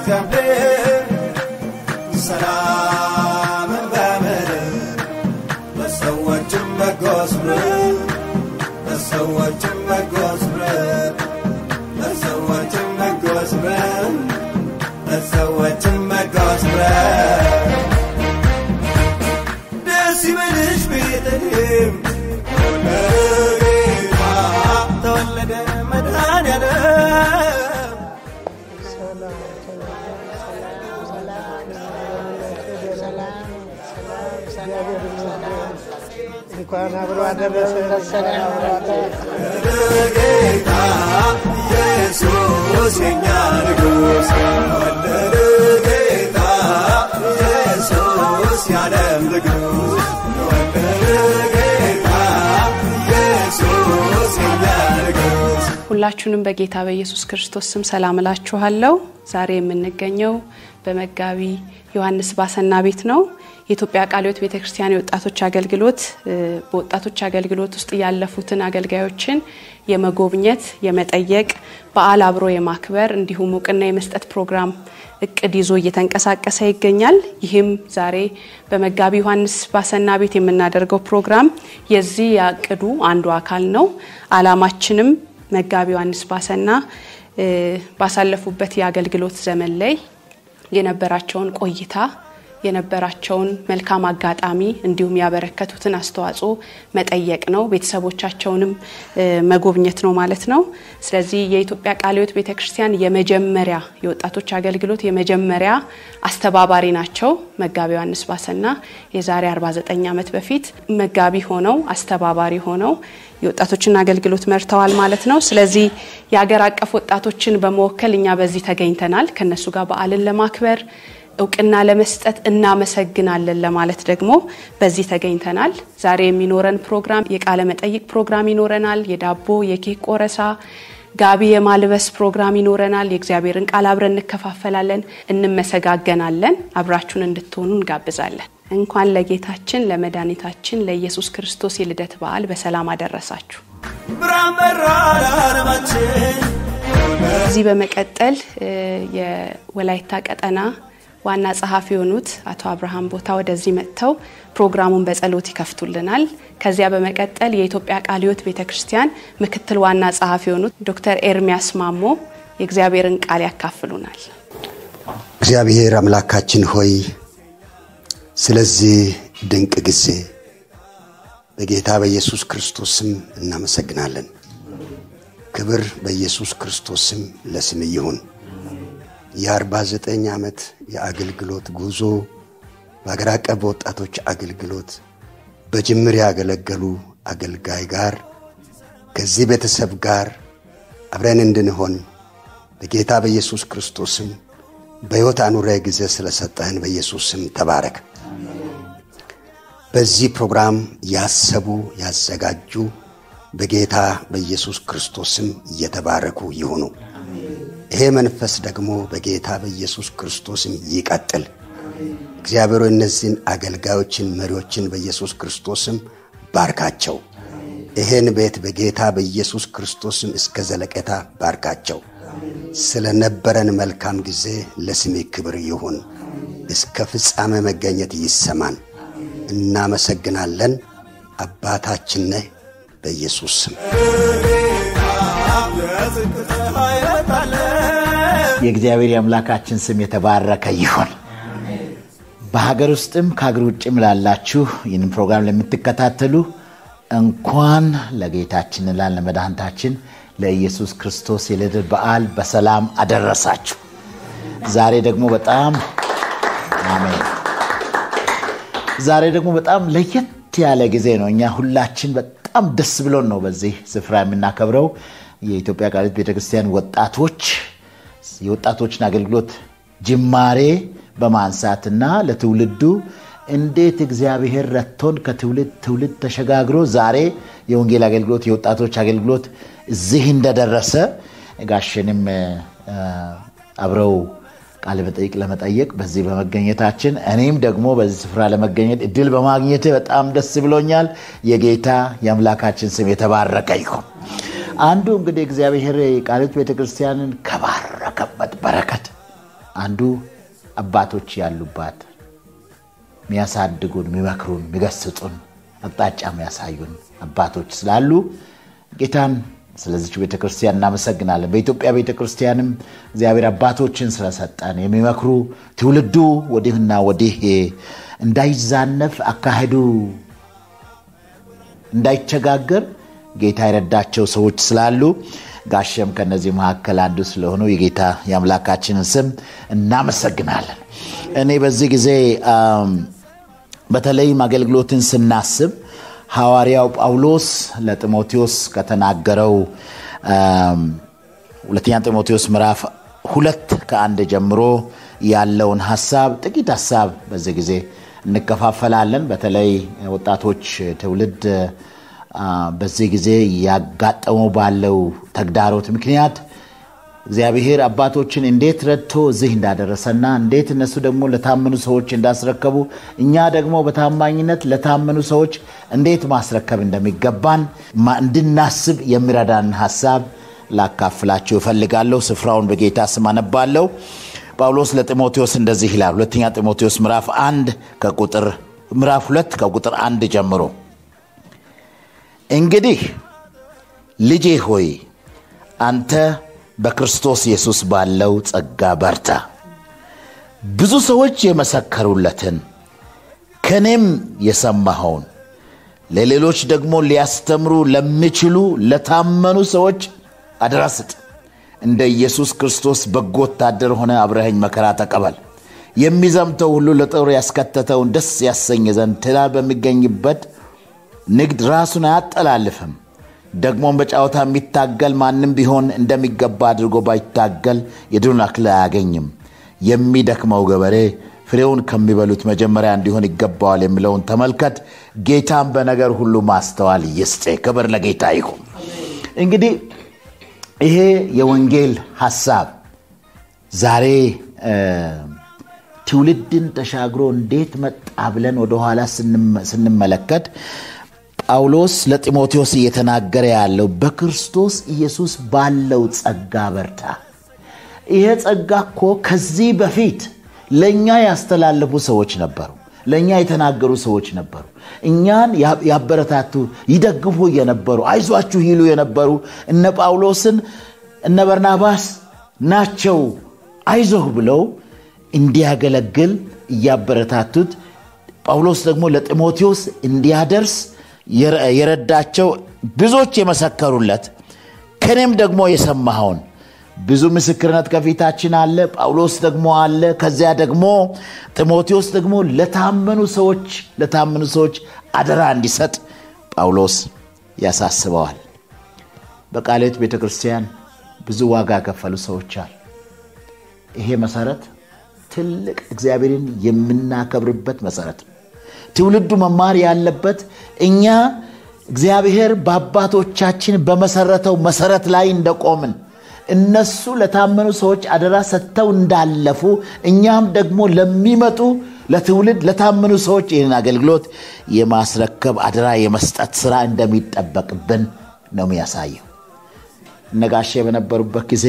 ከምድር ሰላምን በምድር ለሰዎችም በጎ ስምረት ለሰዎችም በጎ ስምረት ለሰዎችም በጎ ስምረት ለሰዎችም በጎ ስምረት ደስ ይበልሽ ቤተልሔም ጌታ ተወለደ መድኃኔዓለም እንኳን አብሮ አደረሰ። ጌታ ኢየሱስ የኛ ንጉሥ ወለደ ጌታ ኢየሱስ የዓለም ንጉሥ ወለደ ጌታ ኢየሱስ የኛ ንጉሥ ሁላችሁንም በጌታ በኢየሱስ ክርስቶስ ስም ሰላም እላችኋለሁ። ዛሬ የምንገኘው በመጋቢ ዮሐንስ ባሰና ቤት ነው። የኢትዮጵያ ቃለ ሕይወት ቤተ ክርስቲያን የወጣቶች አገልግሎት እ፣ በወጣቶች አገልግሎት ውስጥ ያለፉትን አገልጋዮችን የመጎብኘት የመጠየቅ በዓል አብሮ የማክበር እንዲሁም እውቅና የመስጠት ፕሮግራም እቅድ ይዞ እየተንቀሳቀሰ ይገኛል። ይህም ዛሬ በመጋቢ ዮሐንስ ባሰና ቤት የምናደርገው ፕሮግራም የዚህ ያቅዱ አንዱ አካል ነው። አላማችንም መጋቢ ዮሐንስ ባሰና እ፣ ባሳለፉበት የአገልግሎት ዘመን ላይ የነበራቸውን ቆይታ የነበራቸውን መልካም አጋጣሚ እንዲሁም ያበረከቱትን አስተዋጽኦ መጠየቅ ነው። ቤተሰቦቻቸውንም እ፣ መጎብኘት ነው ማለት ነው። ስለዚህ የኢትዮጵያ ቃለ ሕይወት ቤተ ክርስቲያን የመጀመሪያ የወጣቶች አገልግሎት የመጀመሪያ አስተባባሪ ናቸው። መጋቢ ዮሐንስ ባሰና የዛሬ 49 ዓመት በፊት መጋቢ ሆነው አስተባባሪ ሆነው የወጣቶችን አገልግሎት መርተዋል ማለት ነው። ስለዚህ የሀገር አቀፍ ወጣቶችን በመወከል እኛ በዚህ ተገኝተናል። ከነሱ ጋር በዓልን ለማክበር እውቅና ለመስጠት እናመሰግናለን ለማለት ደግሞ በዚህ ተገኝተናል። ዛሬ የሚኖረን ፕሮግራም የቃለ መጠይቅ ፕሮግራም ይኖረናል። የዳቦ የኬክ ቆረሳ፣ ጋቢ የማልበስ ፕሮግራም ይኖረናል። የእግዚአብሔርን ቃል አብረን እንከፋፈላለን፣ እንመሰጋገናለን። አብራችሁን እንድትሆኑ እንጋብዛለን። እንኳን ለጌታችን ለመድኃኒታችን ለኢየሱስ ክርስቶስ የልደት በዓል በሰላም አደረሳችሁ። ብርሃን በራ ለዓለማችን ከዚህ በመቀጠል እ፣ የወላይታ ቀጠና ዋና ጸሐፊ የሆኑት አቶ አብርሃም ቦታ ወደዚህ መጥተው ፕሮግራሙን በጸሎት ይከፍቱልናል። ከዚያ በመቀጠል የኢትዮጵያ ቃለ ሕይወት ቤተ ክርስቲያን ምክትል ዋና ጸሐፊ የሆኑት ዶክተር ኤርሚያስ ማሞ የእግዚአብሔርን ቃል ያካፍሉናል። እግዚአብሔር አምላካችን ሆይ ስለዚህ ድንቅ ጊዜ በጌታ በኢየሱስ ክርስቶስ ስም እናመሰግናለን። ክብር በኢየሱስ ክርስቶስ ስም ለስም ይሁን። የ49 ዓመት የአገልግሎት ጉዞ በአገር አቀፍ ወጣቶች አገልግሎት በጅምር ያገለገሉ አገልጋይ ጋር ከዚህ ቤተሰብ ጋር አብረን እንድንሆን በጌታ በኢየሱስ ክርስቶስ ስም በሕይወት አኑረ ጊዜ ስለሰጠህን በኢየሱስ ስም ተባረክ። በዚህ ፕሮግራም ያሰቡ ያዘጋጁ በጌታ በኢየሱስ ክርስቶስ ስም እየተባረኩ ይሁኑ። ይሄ መንፈስ ደግሞ በጌታ በኢየሱስ ክርስቶስም ይቀጥል። እግዚአብሔር ሆይ እነዚህን አገልጋዮችን መሪዎችን በኢየሱስ ክርስቶስም ባርካቸው። ይህን ቤት በጌታ በኢየሱስ ክርስቶስም እስከ ዘለቄታ ባርካቸው። ስለነበረን መልካም ጊዜ ለስሜ ክብር ይሁን። እስከ ፍጻሜ መገኘት ይሰማን። እናመሰግናለን። አባታችን ነህ በኢየሱስ ስም የጽድቅ ፀሐይ ወጣለች የእግዚአብሔር የአምላካችን ስም የተባረከ ይሁን። በሀገር ውስጥም ከሀገር ውጭም ላላችሁ ይህንን ፕሮግራም ለምትከታተሉ እንኳን ለጌታችንና ለመድኃኒታችን ለኢየሱስ ክርስቶስ የልደት በዓል በሰላም አደረሳችሁ። ዛሬ ደግሞ በጣም አሜን። ዛሬ ደግሞ በጣም ለየት ያለ ጊዜ ነው። እኛ ሁላችን በጣም ደስ ብሎን ነው በዚህ ስፍራ የምናከብረው። የኢትዮጵያ ቃለ ሕይወት ቤተክርስቲያን ወጣቶች የወጣቶችን አገልግሎት ጅማሬ በማንሳትና ለትውልዱ እንዴት እግዚአብሔር ረድቶን ከትውልድ ትውልድ ተሸጋግሮ ዛሬ የወንጌል አገልግሎት የወጣቶች አገልግሎት እዚህ እንደደረሰ ጋሸንም እ፣ አብረው ቃለ መጠይቅ ለመጠየቅ በዚህ በመገኘታችን እኔም ደግሞ በዚህ ስፍራ ለመገኘት እድል በማግኘት በጣም ደስ ብሎኛል። የጌታ የአምላካችን ስም የተባረከ ይሁን። አንዱ እንግዲህ እግዚአብሔር ቃለ ሕይወት ቤተክርስቲያንን ከባረከበት በረከት አንዱ አባቶች ያሉባት የሚያሳድጉን፣ የሚመክሩን፣ የሚገስጡን፣ አቅጣጫ የሚያሳዩን አባቶች ስላሉ ጌታን ስለዚች ቤተ ክርስቲያን እናመሰግናለን። በኢትዮጵያ ቤተ ክርስቲያንም እግዚአብሔር አባቶችን ስለሰጠን የሚመክሩ ትውልዱ ወዲህና ወዲህ እንዳይዛነፍ አካሄዱ እንዳይቸጋገር ጌታ የረዳቸው ሰዎች ስላሉ ጋሸም ከነዚህ መካከል አንዱ ስለሆኑ የጌታ የአምላካችንን ስም እናመሰግናለን። እኔ በዚህ ጊዜ በተለይም አገልግሎትን ስናስብ ሐዋርያው ጳውሎስ ለጢሞቴዎስ ከተናገረው ሁለተኛ ጢሞቴዎስ ምዕራፍ ሁለት ከአንድ ጀምሮ ያለውን ሀሳብ ጥቂት ሀሳብ በዚህ ጊዜ እንከፋፈላለን። በተለይ ወጣቶች ትውልድ በዚህ ጊዜ ያጋጠመው ባለው ተግዳሮት ምክንያት እግዚአብሔር አባቶችን እንዴት ረድቶ እዚህ እንዳደረሰና እንዴት እነሱ ደግሞ ለታመኑ ሰዎች እንዳስረከቡ እኛ ደግሞ በታማኝነት ለታመኑ ሰዎች እንዴት ማስረከብ እንደሚገባን እንድናስብ የሚረዳን ሀሳብ ላካፍላችሁ እፈልጋለሁ። ስፍራውን በጌታ ስም አነባለሁ። ጳውሎስ ለጢሞቴዎስ እንደዚህ ይላል። ሁለተኛ ጢሞቴዎስ ምዕራፍ አንድ ከቁጥር ምዕራፍ ሁለት ከቁጥር አንድ ጀምሮ እንግዲህ ልጄ ሆይ አንተ በክርስቶስ ኢየሱስ ባለው ጸጋ በርታ። ብዙ ሰዎች የመሰከሩለትን ከእኔም የሰማኸውን ለሌሎች ደግሞ ሊያስተምሩ ለሚችሉ ለታመኑ ሰዎች አደራ ስጥ። እንደ ኢየሱስ ክርስቶስ በጎ ወታደር ሆነ አብረኸኝ መከራ ተቀበል። የሚዘምተው ሁሉ ለጦር ያስከተተውን ደስ ያሰኝ ዘንድ ትዳር በሚገኝበት ንግድ ራሱን አያጠላልፍም። ደግሞም በጨዋታ የሚታገል ማንም ቢሆን እንደሚገባ አድርጎ ባይታገል የድሉን አክሊል አያገኝም። የሚደክመው ገበሬ ፍሬውን ከሚበሉት መጀመሪያ እንዲሆን ይገባዋል የሚለውን ተመልከት። ጌታን በነገር ሁሉ ማስተዋል ይስጥ። ክብር ለጌታ ይሁን። እንግዲህ ይሄ የወንጌል ሐሳብ ዛሬ ትውልድን ተሻግሮ እንዴት መጣ ብለን ወደኋላ ስንመለከት ጳውሎስ ለጢሞቴዎስ እየተናገረ ያለው በክርስቶስ ኢየሱስ ባለው ጸጋ በርታ። ይሄ ጸጋ እኮ ከዚህ በፊት ለእኛ ያስተላለፉ ሰዎች ነበሩ። ለእኛ የተናገሩ ሰዎች ነበሩ። እኛን ያበረታቱ፣ ይደግፉ የነበሩ አይዟችሁ ይሉ የነበሩ እነ ጳውሎስን እነ በርናባስ ናቸው አይዞህ ብለው እንዲያገለግል እያበረታቱት ጳውሎስ ደግሞ ለጢሞቴዎስ እንዲያደርስ የረዳቸው ብዙዎች የመሰከሩለት ከኔም ደግሞ የሰማኸውን ብዙ ምስክርነት ከፊታችን አለ። ጳውሎስ ደግሞ አለ። ከዚያ ደግሞ ጢሞቴዎስ ደግሞ ለታመኑ ሰዎች ለታመኑ ሰዎች አደራ እንዲሰጥ ጳውሎስ ያሳስበዋል። በቃልዮት ቤተ ክርስቲያን ብዙ ዋጋ የከፈሉ ሰዎች አሉ። ይሄ መሰረት ትልቅ እግዚአብሔርን የምናከብርበት መሰረት ነው። ትውልዱ መማር ያለበት እኛ እግዚአብሔር በአባቶቻችን በመሰረተው መሰረት ላይ እንደቆምን እነሱ ለታመኑ ሰዎች አደራ ሰጥተው እንዳለፉ እኛም ደግሞ ለሚመጡ ለትውልድ ለታመኑ ሰዎች ይህንን አገልግሎት የማስረከብ አደራ የመስጠት ስራ እንደሚጠበቅብን ነው የሚያሳየው። እነጋሼ በነበሩበት ጊዜ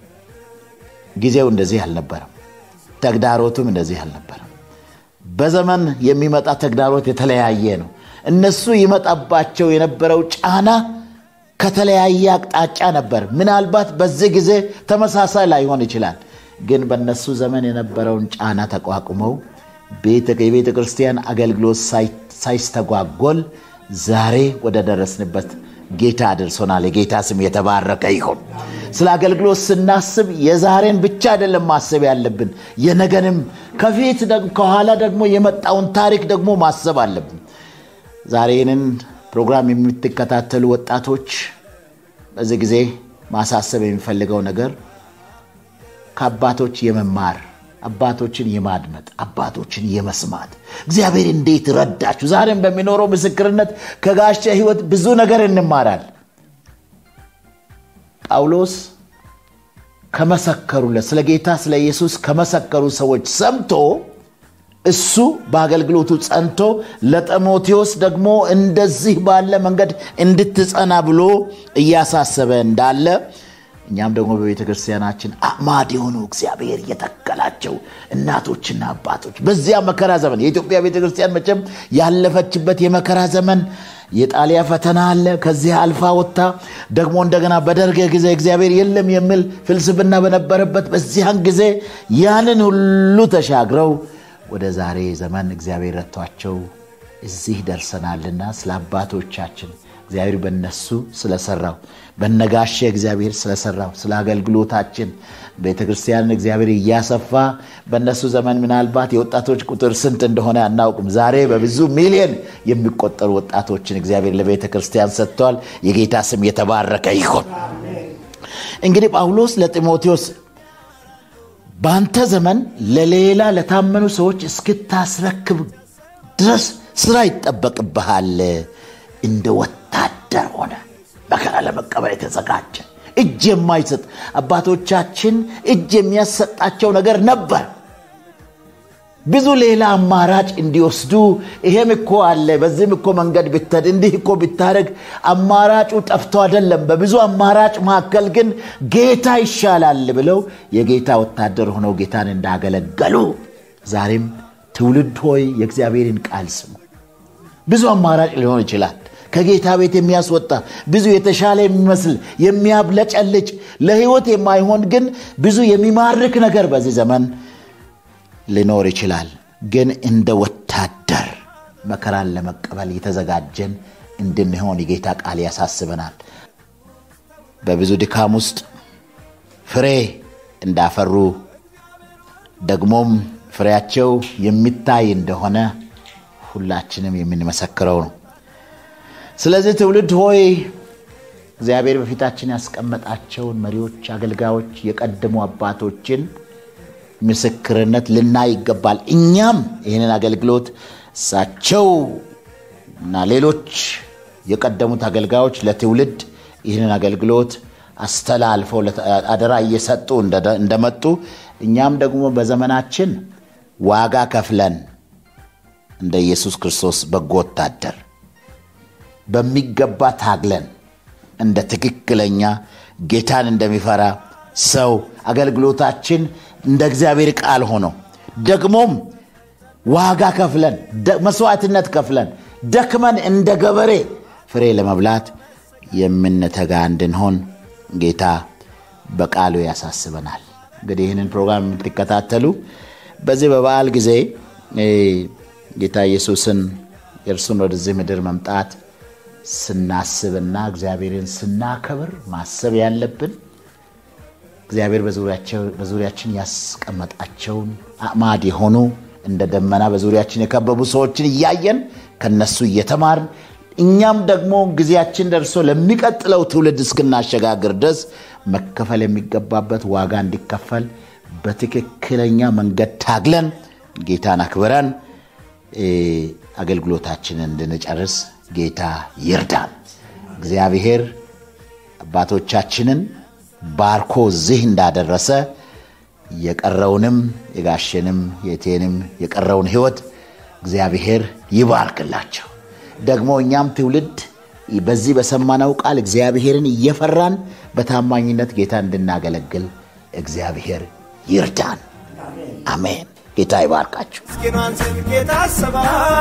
ጊዜው እንደዚህ አልነበረም። ተግዳሮቱም እንደዚህ አልነበረም። በዘመን የሚመጣ ተግዳሮት የተለያየ ነው። እነሱ ይመጣባቸው የነበረው ጫና ከተለያየ አቅጣጫ ነበር። ምናልባት በዚህ ጊዜ ተመሳሳይ ላይሆን ይችላል። ግን በእነሱ ዘመን የነበረውን ጫና ተቋቁመው የቤተ ክርስቲያን አገልግሎት ሳይስተጓጎል ዛሬ ወደ ደረስንበት ጌታ አድርሶናል። የጌታ ስም የተባረከ ይሁን። ስለ አገልግሎት ስናስብ የዛሬን ብቻ አይደለም ማሰብ ያለብን፣ የነገንም ከፊት ከኋላ ደግሞ የመጣውን ታሪክ ደግሞ ማሰብ አለብን። ዛሬ ይህንን ፕሮግራም የምትከታተሉ ወጣቶች በዚህ ጊዜ ማሳሰብ የሚፈልገው ነገር ከአባቶች የመማር አባቶችን የማድመጥ አባቶችን የመስማት እግዚአብሔር እንዴት ረዳችሁ። ዛሬም በሚኖረው ምስክርነት ከጋሻ ሕይወት ብዙ ነገር እንማራል። ጳውሎስ ከመሰከሩለት ስለ ጌታ ስለ ኢየሱስ ከመሰከሩ ሰዎች ሰምቶ እሱ በአገልግሎቱ ጸንቶ ለጢሞቴዎስ ደግሞ እንደዚህ ባለ መንገድ እንድትጸና ብሎ እያሳሰበ እንዳለ እኛም ደግሞ በቤተ ክርስቲያናችን አዕማድ የሆኑ እግዚአብሔር የተከላቸው እናቶችና አባቶች በዚያ መከራ ዘመን የኢትዮጵያ ቤተ ክርስቲያን መቼም ያለፈችበት የመከራ ዘመን የጣሊያ ፈተና አለ። ከዚህ አልፋ ወጥታ ደግሞ እንደገና በደርግ ጊዜ እግዚአብሔር የለም የሚል ፍልስፍና በነበረበት በዚያን ጊዜ ያንን ሁሉ ተሻግረው ወደ ዛሬ ዘመን እግዚአብሔር ረቷቸው እዚህ ደርሰናልና ስለ አባቶቻችን እግዚአብሔር በነሱ ስለሰራው በነጋሼ እግዚአብሔር ስለሰራው ስለ አገልግሎታችን ቤተ ክርስቲያንን እግዚአብሔር እያሰፋ በእነሱ ዘመን ምናልባት የወጣቶች ቁጥር ስንት እንደሆነ አናውቅም። ዛሬ በብዙ ሚሊዮን የሚቆጠሩ ወጣቶችን እግዚአብሔር ለቤተ ክርስቲያን ሰጥተዋል። የጌታ ስም የተባረከ ይሆን። እንግዲህ ጳውሎስ ለጢሞቴዎስ በአንተ ዘመን ለሌላ ለታመኑ ሰዎች እስክታስረክብ ድረስ ስራ ይጠበቅብሃል። እንደ ወታደር ሆነ መከራ ለመቀበል የተዘጋጀ እጅ የማይሰጥ አባቶቻችን እጅ የሚያሰጣቸው ነገር ነበር። ብዙ ሌላ አማራጭ እንዲወስዱ ይሄም እኮ አለ፣ በዚህም እኮ መንገድ ብትሄድ እንዲህ እኮ ብታደርግ አማራጩ ጠፍቶ አይደለም። በብዙ አማራጭ መካከል ግን ጌታ ይሻላል ብለው የጌታ ወታደር ሆነው ጌታን እንዳገለገሉ ዛሬም ትውልድ ሆይ የእግዚአብሔርን ቃል ስሙ። ብዙ አማራጭ ሊሆን ይችላል። ከጌታ ቤት የሚያስወጣ ብዙ የተሻለ የሚመስል የሚያብለጨልጭ ለሕይወት የማይሆን ግን ብዙ የሚማርክ ነገር በዚህ ዘመን ሊኖር ይችላል። ግን እንደ ወታደር መከራን ለመቀበል የተዘጋጀን እንድንሆን የጌታ ቃል ያሳስበናል። በብዙ ድካም ውስጥ ፍሬ እንዳፈሩ ደግሞም ፍሬያቸው የሚታይ እንደሆነ ሁላችንም የምንመሰክረው ነው። ስለዚህ ትውልድ ሆይ እግዚአብሔር በፊታችን ያስቀመጣቸውን መሪዎች፣ አገልጋዮች፣ የቀደሙ አባቶችን ምስክርነት ልናይ ይገባል። እኛም ይህንን አገልግሎት እሳቸው እና ሌሎች የቀደሙት አገልጋዮች ለትውልድ ይህንን አገልግሎት አስተላልፈው አደራ እየሰጡ እንደመጡ እኛም ደግሞ በዘመናችን ዋጋ ከፍለን እንደ ኢየሱስ ክርስቶስ በጎ ወታደር በሚገባ ታግለን እንደ ትክክለኛ ጌታን እንደሚፈራ ሰው አገልግሎታችን እንደ እግዚአብሔር ቃል ሆኖ ደግሞም ዋጋ ከፍለን መስዋዕትነት ከፍለን ደክመን እንደ ገበሬ ፍሬ ለመብላት የምንተጋ እንድንሆን ጌታ በቃሉ ያሳስበናል። እንግዲህ ይህንን ፕሮግራም የምትከታተሉ በዚህ በበዓል ጊዜ ጌታ ኢየሱስን የእርሱን ወደዚህ ምድር መምጣት ስናስብና እግዚአብሔርን ስናከብር ማሰብ ያለብን እግዚአብሔር በዙሪያችን ያስቀመጣቸውን አዕማድ የሆኑ እንደ ደመና በዙሪያችን የከበቡ ሰዎችን እያየን ከነሱ እየተማርን እኛም ደግሞ ጊዜያችን ደርሶ ለሚቀጥለው ትውልድ እስክናሸጋግር ድረስ መከፈል የሚገባበት ዋጋ እንዲከፈል በትክክለኛ መንገድ ታግለን ጌታን አክብረን አገልግሎታችንን እንድንጨርስ ጌታ ይርዳን። እግዚአብሔር አባቶቻችንን ባርኮ እዚህ እንዳደረሰ የቀረውንም የጋሸንም የቴንም የቀረውን ሕይወት እግዚአብሔር ይባርክላቸው። ደግሞ እኛም ትውልድ በዚህ በሰማነው ቃል እግዚአብሔርን እየፈራን በታማኝነት ጌታ እንድናገለግል እግዚአብሔር ይርዳን። አሜን። ጌታ ይባርካችሁ። ምስኪኗን ስንቄ ታስባ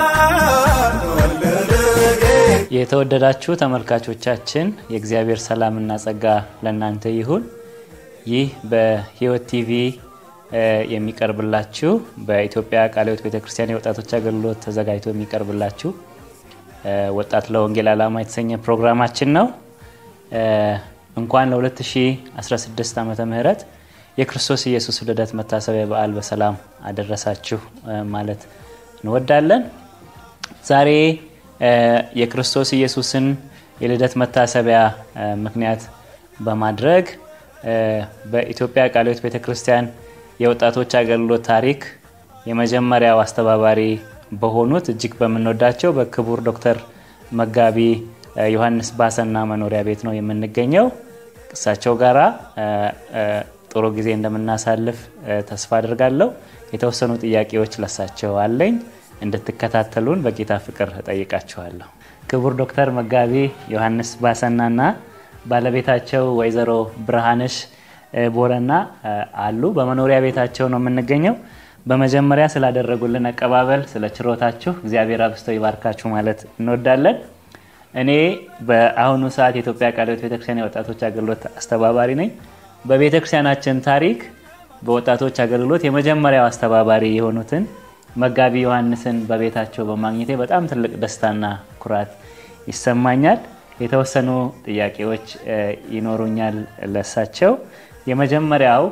ወለደ የተወደዳችሁ ተመልካቾቻችን የእግዚአብሔር ሰላምና ጸጋ ለእናንተ ይሁን። ይህ በሕይወት ቲቪ የሚቀርብላችሁ በኢትዮጵያ ቃለ ሕይወት ቤተክርስቲያን የወጣቶች አገልግሎት ተዘጋጅቶ የሚቀርብላችሁ ወጣት ለወንጌል ዓላማ የተሰኘ ፕሮግራማችን ነው። እንኳን ለ2016 ዓመተ ምህረት የክርስቶስ ኢየሱስ ልደት መታሰቢያ በዓል በሰላም አደረሳችሁ ማለት እንወዳለን። ዛሬ የክርስቶስ ኢየሱስን የልደት መታሰቢያ ምክንያት በማድረግ በኢትዮጵያ ቃለ ሕይወት ቤተ ክርስቲያን የወጣቶች አገልግሎት ታሪክ የመጀመሪያው አስተባባሪ በሆኑት እጅግ በምንወዳቸው በክቡር ዶክተር መጋቢ ዮሐንስ ባሰና መኖሪያ ቤት ነው የምንገኘው። እሳቸው ጋራ ጥሩ ጊዜ እንደምናሳልፍ ተስፋ አድርጋለሁ። የተወሰኑ ጥያቄዎች ለሳቸው አለኝ። እንድትከታተሉን በጌታ ፍቅር እጠይቃችኋለሁ። ክቡር ዶክተር መጋቢ ዮሐንስ ባሰናና ባለቤታቸው ወይዘሮ ብርሃንሽ ቦረና አሉ። በመኖሪያ ቤታቸው ነው የምንገኘው። በመጀመሪያ ስላደረጉልን አቀባበል፣ ስለ ችሮታችሁ እግዚአብሔር አብስቶ ይባርካችሁ ማለት እንወዳለን። እኔ በአሁኑ ሰዓት የኢትዮጵያ ቃለ ሕይወት ቤተክርስቲያን የወጣቶች አገልግሎት አስተባባሪ ነኝ። በቤተክርስቲያናችን ታሪክ በወጣቶች አገልግሎት የመጀመሪያው አስተባባሪ የሆኑትን መጋቢ ዮሐንስን በቤታቸው በማግኘቴ በጣም ትልቅ ደስታና ኩራት ይሰማኛል። የተወሰኑ ጥያቄዎች ይኖሩኛል ለሳቸው። የመጀመሪያው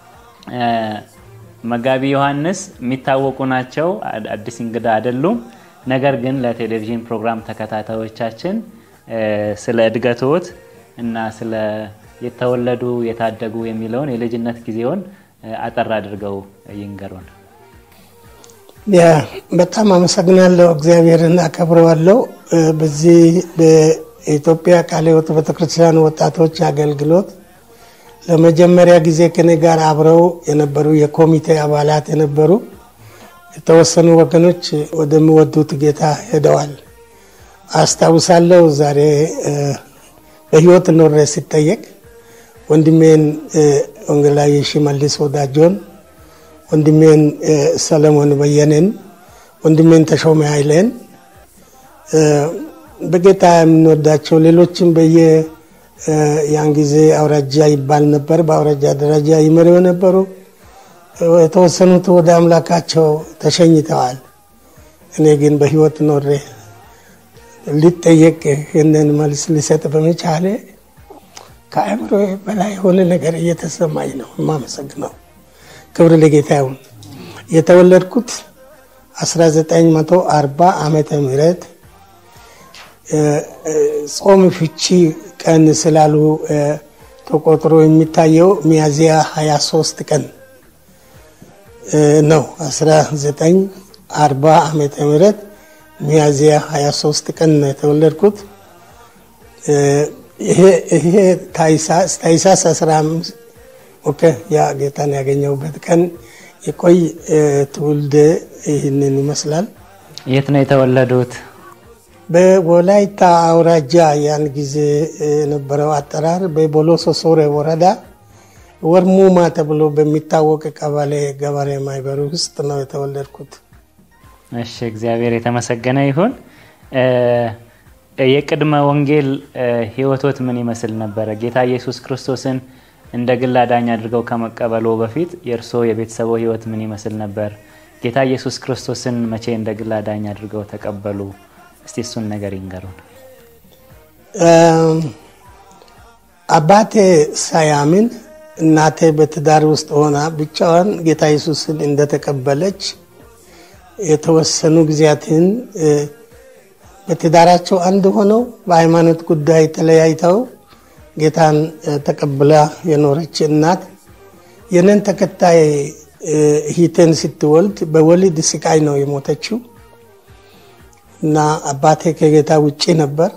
መጋቢ ዮሐንስ የሚታወቁ ናቸው፣ አዲስ እንግዳ አይደሉም። ነገር ግን ለቴሌቪዥን ፕሮግራም ተከታታዮቻችን ስለ እድገቶት እና ስለ የተወለዱ የታደጉ የሚለውን የልጅነት ጊዜውን አጠር አድርገው ይንገሩን። ያ በጣም አመሰግናለሁ። እግዚአብሔርን አከብረዋለሁ። በዚህ በኢትዮጵያ ቃለ ሕይወት ቤተክርስቲያን ወጣቶች አገልግሎት ለመጀመሪያ ጊዜ ከኔ ጋር አብረው የነበሩ የኮሚቴ አባላት የነበሩ የተወሰኑ ወገኖች ወደሚወዱት ጌታ ሄደዋል። አስታውሳለሁ። ዛሬ በህይወት ኖሬ ሲጠየቅ ወንድሜን ወንጌላዊ ሽመልስ ወዳጆን፣ ወንድሜን ሰለሞን በየነን፣ ወንድሜን ተሾመ ኃይሌን በጌታ የምንወዳቸው ሌሎችም በየ ያን ጊዜ አውራጃ ይባል ነበር። በአውራጃ ደረጃ ይመሩ የነበሩ የተወሰኑት ወደ አምላካቸው ተሸኝተዋል። እኔ ግን በህይወት ኖሬ ሊጠየቅ ይህንን መልስ ሊሰጥ በመቻሌ ከአእምሮ በላይ የሆነ ነገር እየተሰማኝ ነው። የማመሰግነው ክብር ለጌታ ይሁን። የተወለድኩት 1940 ዓመተ ምህረት ጾም ፍቺ ቀን ስላሉ ተቆጥሮ የሚታየው ሚያዝያ 23 ቀን ነው። 1940 ዓመተ ምህረት ሚያዝያ 23 ቀን ነው የተወለድኩት። ይሄ ታይሳስ 15 ኦኬ፣ ያ ጌታን ያገኘሁበት ቀን የቆይ ትውልድ ይህንን ይመስላል። የት ነው የተወለዱት? በወላይታ አውራጃ ያን ጊዜ የነበረው አጠራር በቦሎሶ ሶሬ ወረዳ ወርሙማ ተብሎ በሚታወቅ ቀበሌ ገበሬ ማህበር ውስጥ ነው የተወለድኩት። እሺ፣ እግዚአብሔር የተመሰገነ ይሁን። የቅድመ ወንጌል ህይወቶት ምን ይመስል ነበረ? ጌታ ኢየሱስ ክርስቶስን እንደ ግል አዳኝ አድርገው ከመቀበሎ በፊት የእርስዎ የቤተሰቦ ህይወት ምን ይመስል ነበር? ጌታ ኢየሱስ ክርስቶስን መቼ እንደ ግል አዳኝ አድርገው ተቀበሉ? እስቲ እሱን ነገር ይንገሩን። አባቴ ሳያምን እናቴ በትዳር ውስጥ ሆና ብቻዋን ጌታ ኢየሱስን እንደተቀበለች የተወሰኑ ጊዜያትን በትዳራቸው አንድ ሆነው በሃይማኖት ጉዳይ ተለያይተው ጌታን ተቀብላ የኖረች እናት የነን ተከታይ ሂቴን ስትወልድ በወሊድ ስቃይ ነው የሞተችው እና አባቴ ከጌታ ውጭ ነበር።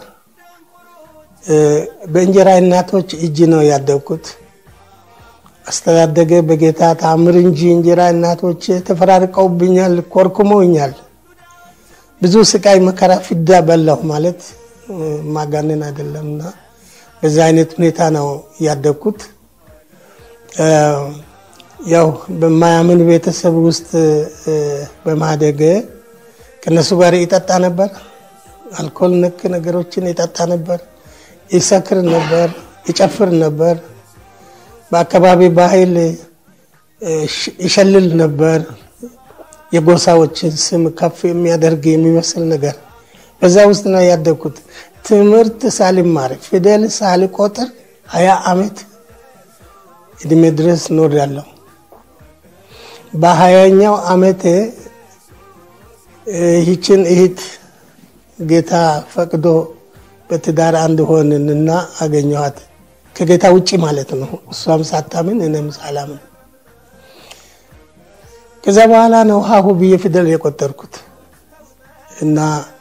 በእንጀራ እናቶች እጅ ነው ያደግኩት። አስተዳደገ በጌታ ታምር እንጂ እንጀራ እናቶች ተፈራርቀውብኛል፣ ኮርኩመውኛል። ብዙ ስቃይ መከራ ፍዳ በላሁ ማለት ማጋነን አይደለምና በዛ አይነት ሁኔታ ነው ያደግኩት። ያው በማያምን ቤተሰብ ውስጥ በማደገ ከነሱ ጋር ይጠጣ ነበር። አልኮል ነክ ነገሮችን ይጠጣ ነበር፣ ይሰክር ነበር፣ ይጨፍር ነበር። በአካባቢ ባህል ይሸልል ነበር። የጎሳዎችን ስም ከፍ የሚያደርግ የሚመስል ነገር በዛ ውስጥ ነው ያደግኩት። ትምህርት ሳልማር ፊደል ሳልቆጥር ሀያ ዓመት እድሜ ድረስ ኖር ያለው በሀያኛው ዓመት ይህችን እህት ጌታ ፈቅዶ በትዳር አንድ ሆንንና አገኘኋት። ከጌታ ውጭ ማለት ነው። እሷም ሳታምን እኔም ሳላምን ከዛ በኋላ ነው ሀሁ ብዬ ፊደል የቆጠርኩት እና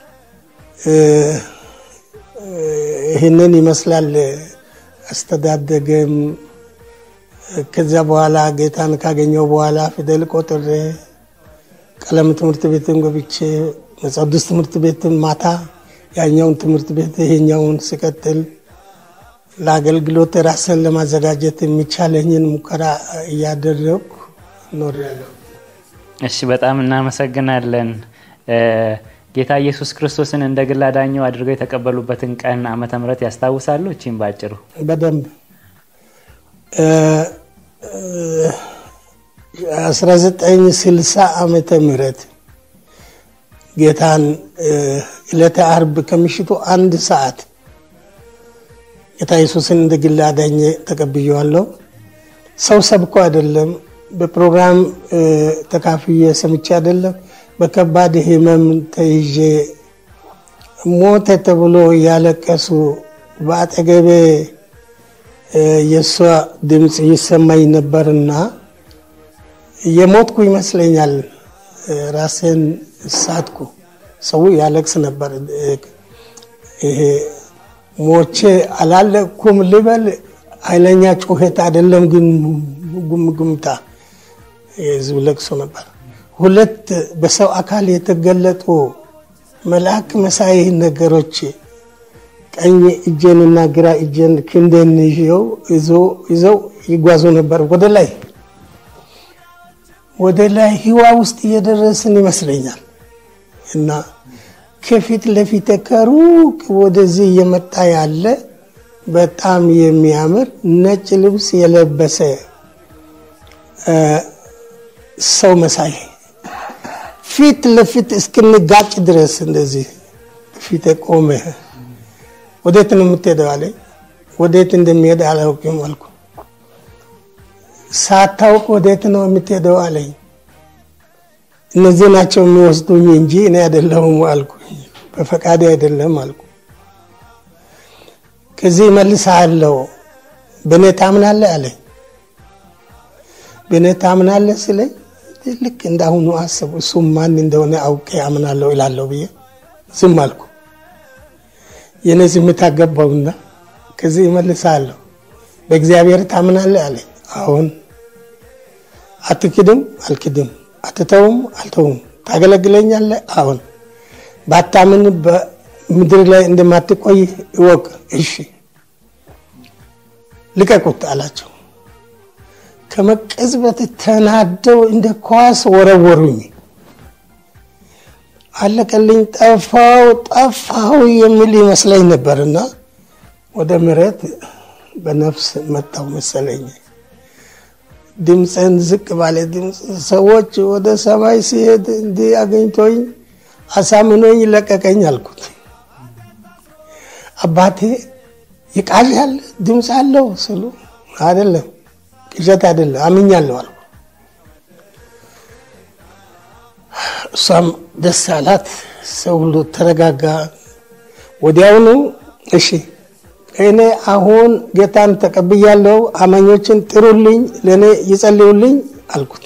ይህንን ይመስላል አስተዳደገም። ከዚያ በኋላ ጌታን ካገኘው በኋላ ፊደል ቆጥሬ ቀለም ትምህርት ቤትን ገብቼ መጽሐፍ ትምህርት ቤትን ማታ ያኛውን ትምህርት ቤት ይሄኛውን ስቀጥል ለአገልግሎት ራስን ለማዘጋጀት የሚቻለኝን ሙከራ እያደረግኩ እኖራለሁ። እሺ፣ በጣም እናመሰግናለን። ጌታ ኢየሱስ ክርስቶስን እንደ ግል አዳኘው አድርገው የተቀበሉበትን ቀን ዓመተ ምሕረት ያስታውሳሉ? እቺም ባጭሩ በደንብ 1960 ዓመተ ምህረት ጌታን ዕለተ አርብ ከምሽቱ አንድ ሰዓት ጌታ ኢየሱስን እንደ ግል አዳኘ ተቀብየዋለሁ። ሰው ሰብኮ አይደለም፣ በፕሮግራም ተካፍዬ ሰምቼ አይደለም። በከባድ ሕመም ተይዤ ሞተ ተብሎ እያለቀሱ በአጠገቤ የእሷ ድምፅ ይሰማኝ ነበርና የሞትኩ ይመስለኛል። ራሴን ሳትኩ። ሰው ያለቅስ ነበር። ይሄ ሞቼ አላለቅኩም ልበል፣ ኃይለኛ ጩኸት አይደለም ግን ጉምጉምታ የህዝብ ለቅሶ ነበር። ሁለት በሰው አካል የተገለጡ መልአክ መሳይ ነገሮች ቀኝ እጄንና ግራ እጄን ክንዴን ይዘው ይዘው ይጓዙ ነበር ወደ ላይ ወደ ላይ ህዋ ውስጥ እየደረስን ይመስለኛል እና ከፊት ለፊት ከሩቅ ወደዚህ እየመጣ ያለ በጣም የሚያምር ነጭ ልብስ የለበሰ ሰው መሳይ ፊት ለፊት እስክንጋጭ ድረስ እንደዚህ ፊት ቆመ። ወዴት ነው የምትሄደው አለኝ። ወዴት እንደሚሄድ አላውቅም አልኩ። ሳታውቅ ወዴት ነው የምትሄደው አለኝ። እነዚህ ናቸው የሚወስዱኝ እንጂ እኔ አይደለሁም አልኩ። በፈቃዴ አይደለም አልኩ። ከዚህ መልሳለሁ። በእኔ ታምናለህ አለኝ። በእኔ ታምናለህ ስለኝ ልክ እንዳሁኑ አሰቡ። እሱም ማን እንደሆነ አውቄ አምናለሁ እላለሁ ብዬ ዝም አልኩ። የእኔ ዝምታ ገባውና ከዚህ እመልሳለሁ። በእግዚአብሔር ታምናለህ አለኝ። አሁን አትክድም? አልክድም። አትተውም? አልተውም። ታገለግለኛለህ? አሁን ባታምን በምድር ላይ እንደማትቆይ እወቅ። እሺ ልቀቁት አላቸው። ከመቀዝበት ተናደው እንደ ኳስ ወረወሩኝ። አለቀልኝ፣ ጠፋው ጠፋው የሚል ይመስለኝ ነበርና ወደ መሬት በነፍስ መጣው መሰለኝ። ድምፅን ዝቅ ባለ ድምፅ ሰዎች ወደ ሰማይ ሲሄድ እንዲህ አገኝቶኝ አሳምኖኝ ለቀቀኝ አልኩት። አባቴ ይቃዣል ድምፅ አለው ስሉ አይደለም ቅዠት አይደለም አምኛለሁ አልኩ። እሷም ደስ አላት። ሰው ሁሉ ተረጋጋ። ወዲያውኑ እሺ እኔ አሁን ጌታን ተቀብያለሁ፣ አማኞችን ጥሩልኝ፣ ለእኔ ይጸልዩልኝ አልኩት።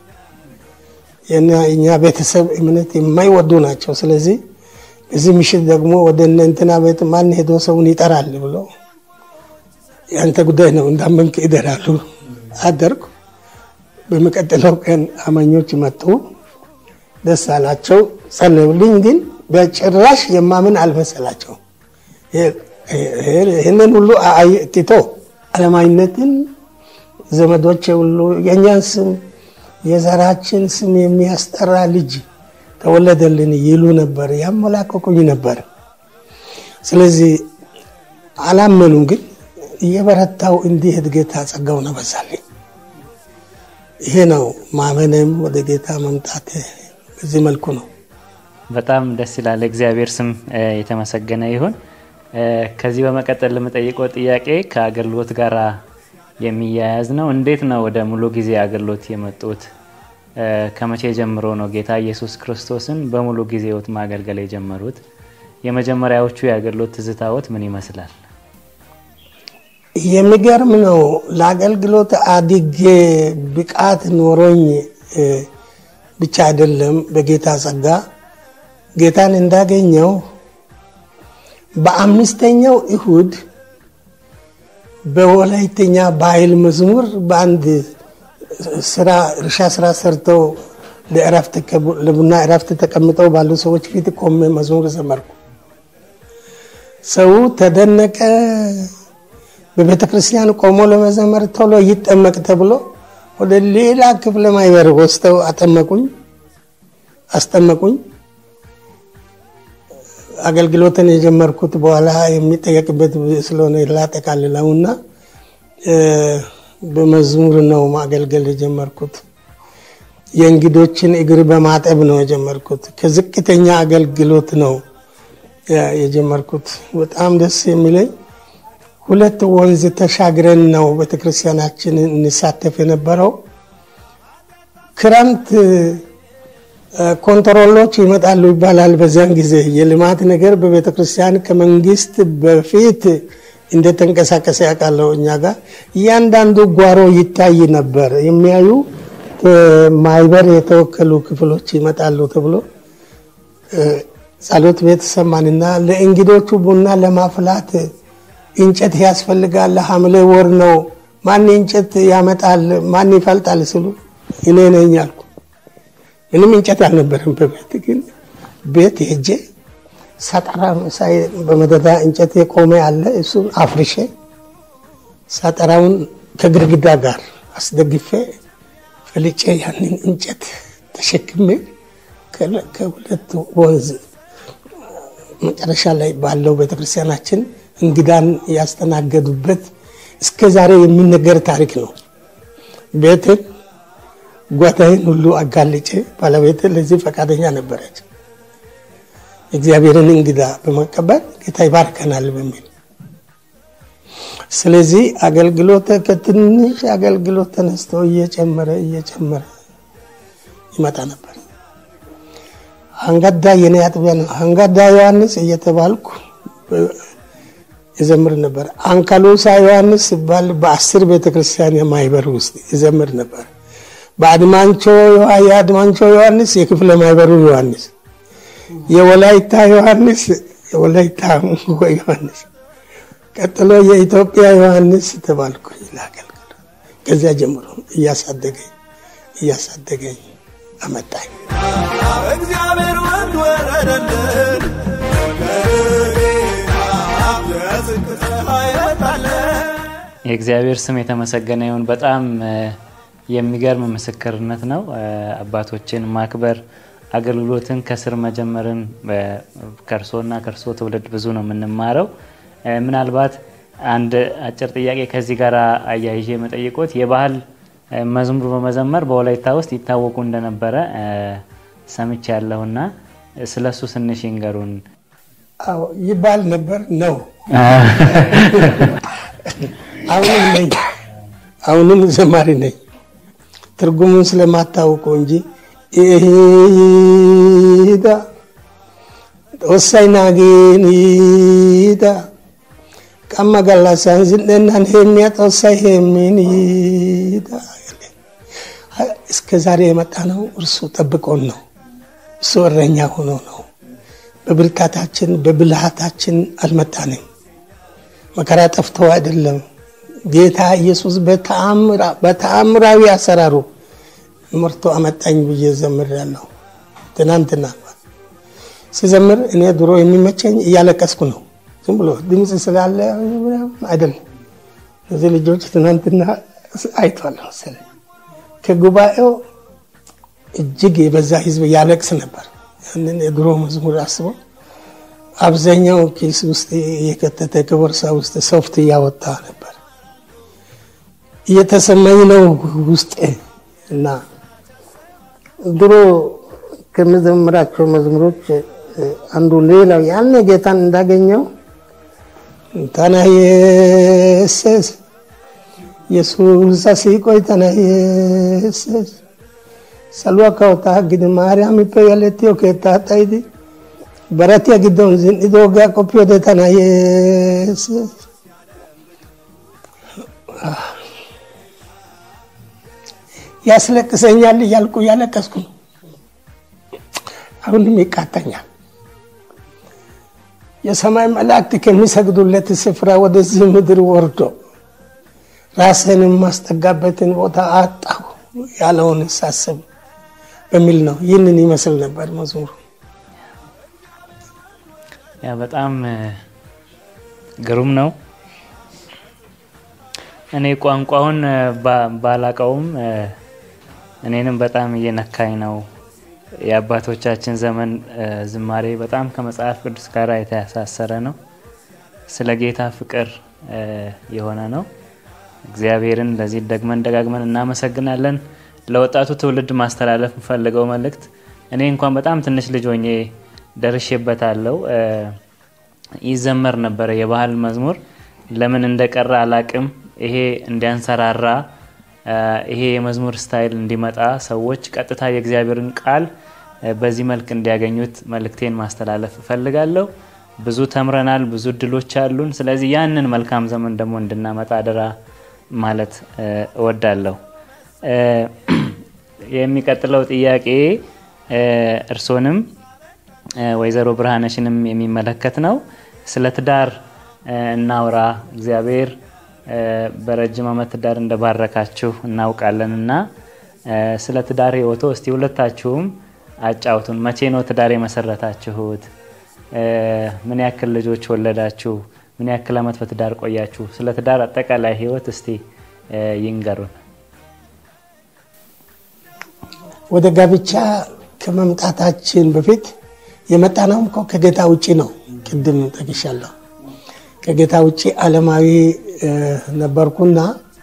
የእኛ ቤተሰብ እምነት የማይወዱ ናቸው። ስለዚህ በዚህ ምሽት ደግሞ ወደ እነ እንትና ቤት ማን ሄዶ ሰውን ይጠራል ብሎ ያንተ ጉዳይ ነው እንዳመንክ ይደራሉ አደርኩ። በሚቀጥለው ቀን አማኞች መጡ። ደስ አላቸው፣ ጸለዩልኝ። ግን በጭራሽ የማምን አልመሰላቸው። ይህንን ሁሉ ትቶ አለማዊነትን ዘመዶች ሁሉ የእኛን ስም የዘራችን ስም የሚያስጠራ ልጅ ተወለደልን ይሉ ነበር፣ ያመላቀቁኝ ነበር። ስለዚህ አላመኑም። ግን እየበረታው እንዲሄድ ጌታ ጸጋውን አበዛልኝ። ይሄ ነው ማመንም ወደ ጌታ መምጣት በዚህ መልኩ ነው። በጣም ደስ ይላል። እግዚአብሔር ስም የተመሰገነ ይሁን። ከዚህ በመቀጠል ለምጠይቀው ጥያቄ ከአገልግሎት ጋር የሚያያዝ ነው። እንዴት ነው ወደ ሙሉ ጊዜ አገልግሎት የመጡት? ከመቼ ጀምሮ ነው ጌታ ኢየሱስ ክርስቶስን በሙሉ ጊዜዎት ማገልገል የጀመሩት? የመጀመሪያዎቹ የአገልግሎት ትዝታዎት ምን ይመስላል? የሚገርም ነው። ለአገልግሎት አድጌ ብቃት ኖሮኝ ብቻ አይደለም፣ በጌታ ጸጋ ጌታን እንዳገኘው በአምስተኛው እሁድ በወላይተኛ ባህል መዝሙር በአንድ ስራ እርሻ ስራ ሰርተው ለቡና እረፍት ተቀምጠው ባሉ ሰዎች ፊት ቆሜ መዝሙር ዘመርኩ። ሰው ተደነቀ፣ በቤተ ክርስቲያን ቆሞ ለመዘመር ቶሎ ይጠመቅ ተብሎ ወደ ሌላ ክፍለ ማህበር ወስደው አጠመቁኝ፣ አስጠመቁኝ። አገልግሎትን የጀመርኩት በኋላ የሚጠየቅበት ስለሆነ ላጠቃልለውና በመዝሙር ነው ማገልገል የጀመርኩት። የእንግዶችን እግር በማጠብ ነው የጀመርኩት። ከዝቅተኛ አገልግሎት ነው የጀመርኩት። በጣም ደስ የሚለኝ ሁለት ወንዝ ተሻግረን ነው ቤተክርስቲያናችን እንሳተፍ የነበረው። ክረምት ኮንትሮሎች ይመጣሉ ይባላል። በዚያን ጊዜ የልማት ነገር በቤተክርስቲያን ከመንግስት በፊት እንደተንቀሳቀሰ ያውቃለሁ። እኛ ጋር እያንዳንዱ ጓሮ ይታይ ነበር። የሚያዩ ማህበር የተወከሉ ክፍሎች ይመጣሉ ተብሎ ጸሎት ቤት ሰማንና ለእንግዶቹ ቡና ለማፍላት እንጨት ያስፈልጋል። ሐምሌ ወር ነው። ማን እንጨት ያመጣል? ማን ይፈልጣል? ስሉ እኔ ነኝ አልኩ። ምንም እንጨት አልነበረም በቤት ግን ቤት ሄጄ ሳጠራ በመደዳ እንጨት የቆመ አለ። እሱን አፍርሼ ሳጠራውን ከግድግዳ ጋር አስደግፌ ፈልጬ ያንን እንጨት ተሸክሜ ከሁለት ወንዝ መጨረሻ ላይ ባለው ቤተክርስቲያናችን እንግዳን ያስተናገዱበት እስከ ዛሬ የሚነገር ታሪክ ነው። ቤትን ጓታዬን ሁሉ አጋልጬ ባለቤት ለዚህ ፈቃደኛ ነበረች። እግዚአብሔርን እንግዳ በመቀበል ጌታ ይባርከናል በሚል ስለዚህ አገልግሎት ከትንሽ አገልግሎት ተነስቶ እየጨመረ እየጨመረ ይመጣ ነበር። አንጋዳ የኔ አጥቢያ ነው። አንጋዳ ዮሐንስ እየተባልኩ ይዘምር ነበር። አንካሎሳ ዮሐንስ ሲባል በአስር ቤተክርስቲያን የማይበር ውስጥ ይዘምር ነበር። በአድማንቾ የአድማንቾ ዮሐንስ የክፍለ ማይበሩ ዮሐንስ፣ የወላይታ ዮሐንስ የወላይታ ዮሐንስ፣ ቀጥሎ የኢትዮጵያ ዮሐንስ ተባልኩ ላገልግል። ከዚያ ጀምሮ እያሳደገኝ እያሳደገኝ አመጣኝ። እግዚአብሔር ወንድ ወረደልን የጽድቅ ፀሐይ ወጣለን የእግዚአብሔር ስም የተመሰገነ ይሁን። በጣም የሚገርም ምስክርነት ነው። አባቶችን ማክበር አገልግሎትን ከስር መጀመርን ከእርሶና ከእርሶ ትውልድ ብዙ ነው የምንማረው። ምናልባት አንድ አጭር ጥያቄ ከዚህ ጋር አያይዤ መጠይቆት የባህል መዝሙር በመዘመር በወላይታ ውስጥ ይታወቁ እንደነበረ ሰምቼ ያለሁና ስለ እሱ ትንሽ ይንገሩን። አዎ ይባል ነበር ነው። አሁንም ነኝ፣ አሁንም ዘማሪ ነኝ። ትርጉሙን ስለማታውቀው እንጂ ኢዳ ጦሳይ ናጌኒዳ ቀመ ገላሳን ዝነናን ሄሚያ ጦሳይ ሄሚኒዳ እስከ ዛሬ የመጣ ነው። እርሱ ጠብቆን ነው። እሱ እረኛ ሆኖ ነው። በብርታታችን በብልሃታችን አልመጣንም። መከራ ጠፍቶ አይደለም። ጌታ ኢየሱስ በተአምራዊ አሰራሩ መርቶ አመጣኝ ብዬ ዘምሬያለሁ። ትናንትና ሲዘምር እኔ ድሮ የሚመቸኝ እያለቀስኩ ነው። ዝም ብሎ ድምፅ ስላለ አይደለም። እነዚህ ልጆች ትናንትና አይቷል መሰለኝ። ከጉባኤው እጅግ የበዛ ህዝብ ያለቅስ ነበር። ያንን የድሮ መዝሙር አስበው አብዛኛው ኪስ ውስጥ እየከተተ ከቦርሳ ውስጥ ሶፍት እያወጣ ነበር። እየተሰማኝ ነው ውስጤ እና ድሮ ከምዘምራቸው መዝሙሮች አንዱ ሌላው ያን ጌታን እንዳገኘው ተናየሰስ የሱስ ሲቆይ ተናየሰስ salwa kawta gidi maariyaamippe yalettiyo keettaa xayidi baratiya giddon zin"idoogaa qoppiyode tana yeesses. ያስለቅሰኛል እያልኩ እያለቀስኩ ነው። አሁንም ይቃተኛል። የሰማይ መላእክት ከሚሰግዱለት ስፍራ ወደዚህ ምድር ወርዶ ራስን የማስጠጋበትን ቦታ አጣሁ ያለውን ሳስብ በሚል ነው። ይህንን ይመስል ነበር መዝሙሩ። ያ በጣም ግሩም ነው። እኔ ቋንቋውን እ፣ ባ- ባላቀውም እ፣ እኔንም በጣም እየነካኝ ነው። የአባቶቻችን ዘመን እ፣ ዝማሬ በጣም ከመጽሐፍ ቅዱስ ጋር የተሳሰረ ነው። ስለ ጌታ ፍቅር እ፣ የሆነ ነው። እግዚአብሔርን ለዚህ ደግመን ደጋግመን እናመሰግናለን። ለወጣቱ ትውልድ ማስተላለፍ የምፈልገው መልእክት እኔ እንኳን በጣም ትንሽ ልጅ ሆኜ ደርሼበታለሁ። እ፣ ይዘመር ነበረ የባህል መዝሙር ለምን እንደቀረ አላቅም። ይሄ እንዲያንሰራራ እ፣ ይሄ የመዝሙር ስታይል እንዲመጣ ሰዎች ቀጥታ የእግዚአብሔርን ቃል እ፣ በዚህ መልክ እንዲያገኙት መልእክቴን ማስተላለፍ እፈልጋለሁ። ብዙ ተምረናል፣ ብዙ እድሎች አሉን። ስለዚህ ያንን መልካም ዘመን ደግሞ እንድናመጣ አደራ ማለት እ፣ እወዳለሁ። እ፣ የሚቀጥለው ጥያቄ እ፣ እርሶንም እ፣ ወይዘሮ ብርሃነሽንም የሚመለከት ነው። ስለ ትዳር እ፣ እናውራ። እግዚአብሔር እ፣ በረጅም ዓመት ትዳር እንደባረካችሁ እናውቃለን እና እ፣ ስለ ትዳር ህይወቶ እስቲ ሁለታችሁም አጫውቱን። መቼ ነው ትዳር የመሰረታችሁት? እ፣ ምን ያክል ልጆች ወለዳችሁ? ምን ያክል ዓመት በትዳር ቆያችሁ? ስለ ትዳር አጠቃላይ ህይወት እስቲ እ፣ ይንገሩን። ወደ ጋብቻ ከመምጣታችን በፊት የመጣነውም እኮ ከጌታ ውጭ ነው። ቅድም ጠቅሻለሁ። ከጌታ ውጭ ዓለማዊ እ፣ ነበርኩና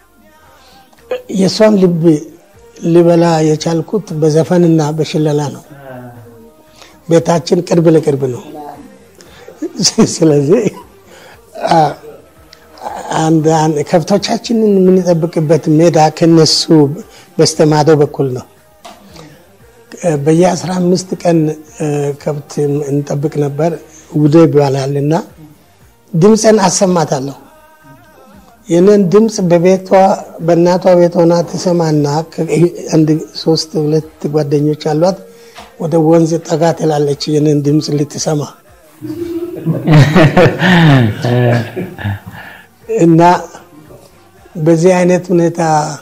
የእሷን ልብ ልበላ የቻልኩት በዘፈንና በሽለላ ነው። ቤታችን ቅርብ ለቅርብ ነው። ስለዚህ አ፣ አንድ አንድ ከብቶቻችንን የምንጠብቅበት ሜዳ ከነሱ በስተማዶ በኩል ነው። በየአስራ አምስት ቀን እ፣ ከብት እንጠብቅ ነበር። ውደ ይባላል እና ድምፅን አሰማታለሁ። ይህንን ድምፅ በቤቷ በእናቷ ቤት ሆና ትሰማና ከ- አንድ ሶስት ሁለት ጓደኞች አሏት። ወደ ወንዝ ጠጋ ትላለች ይህንን ድምፅ ልትሰማ እና በዚህ አይነት ሁኔታ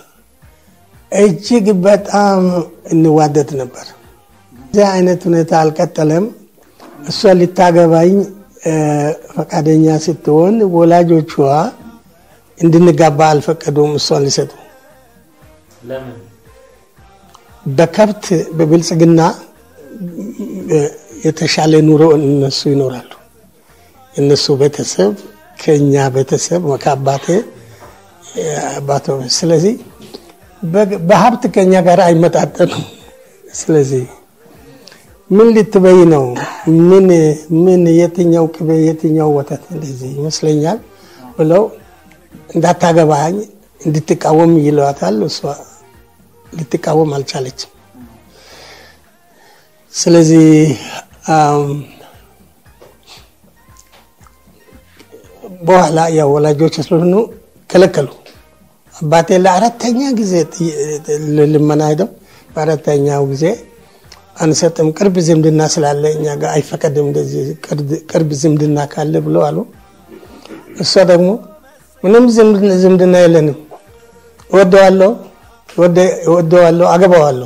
እጅግ በጣም እንዋደድ ነበር። በዚህ አይነት ሁኔታ አልቀጠለም። እሷ ልታገባኝ እ፣ ፈቃደኛ ስትሆን ወላጆቿ እንድንጋባ አልፈቀዱም። እሷን ሊሰጡ በከብት በብልጽግና እ፣ የተሻለ ኑሮ እነሱ ይኖራሉ። የእነሱ ቤተሰብ ከኛ ቤተሰብ ከአባቴ አባቶ ስለዚህ በ- በሀብት ከኛ ጋር አይመጣጠኑም። ስለዚህ ምን ልትበይ ነው? ምን ምን የትኛው ቅቤ የትኛው ወተት እንደዚህ ይመስለኛል ብለው እንዳታገባኝ እንድትቃወም ይለዋታል። እሷ ልትቃወም አልቻለችም። ስለዚህ አም፣ በኋላ ያው ወላጆች ስለሆኑ ከለከሉ። አባቴ ለአራተኛ ጊዜ ጥይ- ልመና ሄደው በአራተኛው ጊዜ አንሰጥም፣ ቅርብ ዝምድና ስላለ እኛ ጋር አይፈቀድም፣ እንደዚህ ቅርብ- ቅርብ ዝምድና ካለ ብሎ አሉ። እሷ ደግሞ ምንም ዝምድና ዝምድና የለንም፣ እወደዋለሁ እወደ- እወደዋለሁ አገባዋለሁ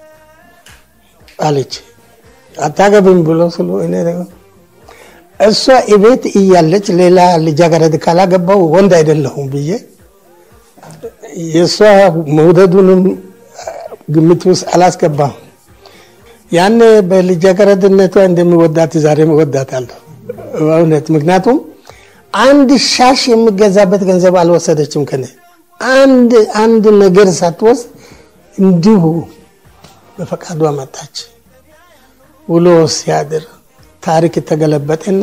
አለች። አታገብም ብሎ ስሉ እኔ ደግሞ እሷ እቤት እያለች ሌላ ልጃገረድ ካላገባው ወንድ አይደለሁም ብዬ የእሷ መውደዱንም ግምት ውስጥ አላስገባም። ያኔ በልጃገረድነቷ እንደሚወዳት ዛሬ እወዳታለሁ በእውነት። ምክንያቱም አንድ ሻሽ የሚገዛበት ገንዘብ አልወሰደችም ከኔ አንድ አንድ ነገር ሳትወስድ እንዲሁ በፈቃዷ መጣች። ውሎ ሲያድር ታሪክ ተገለበጠና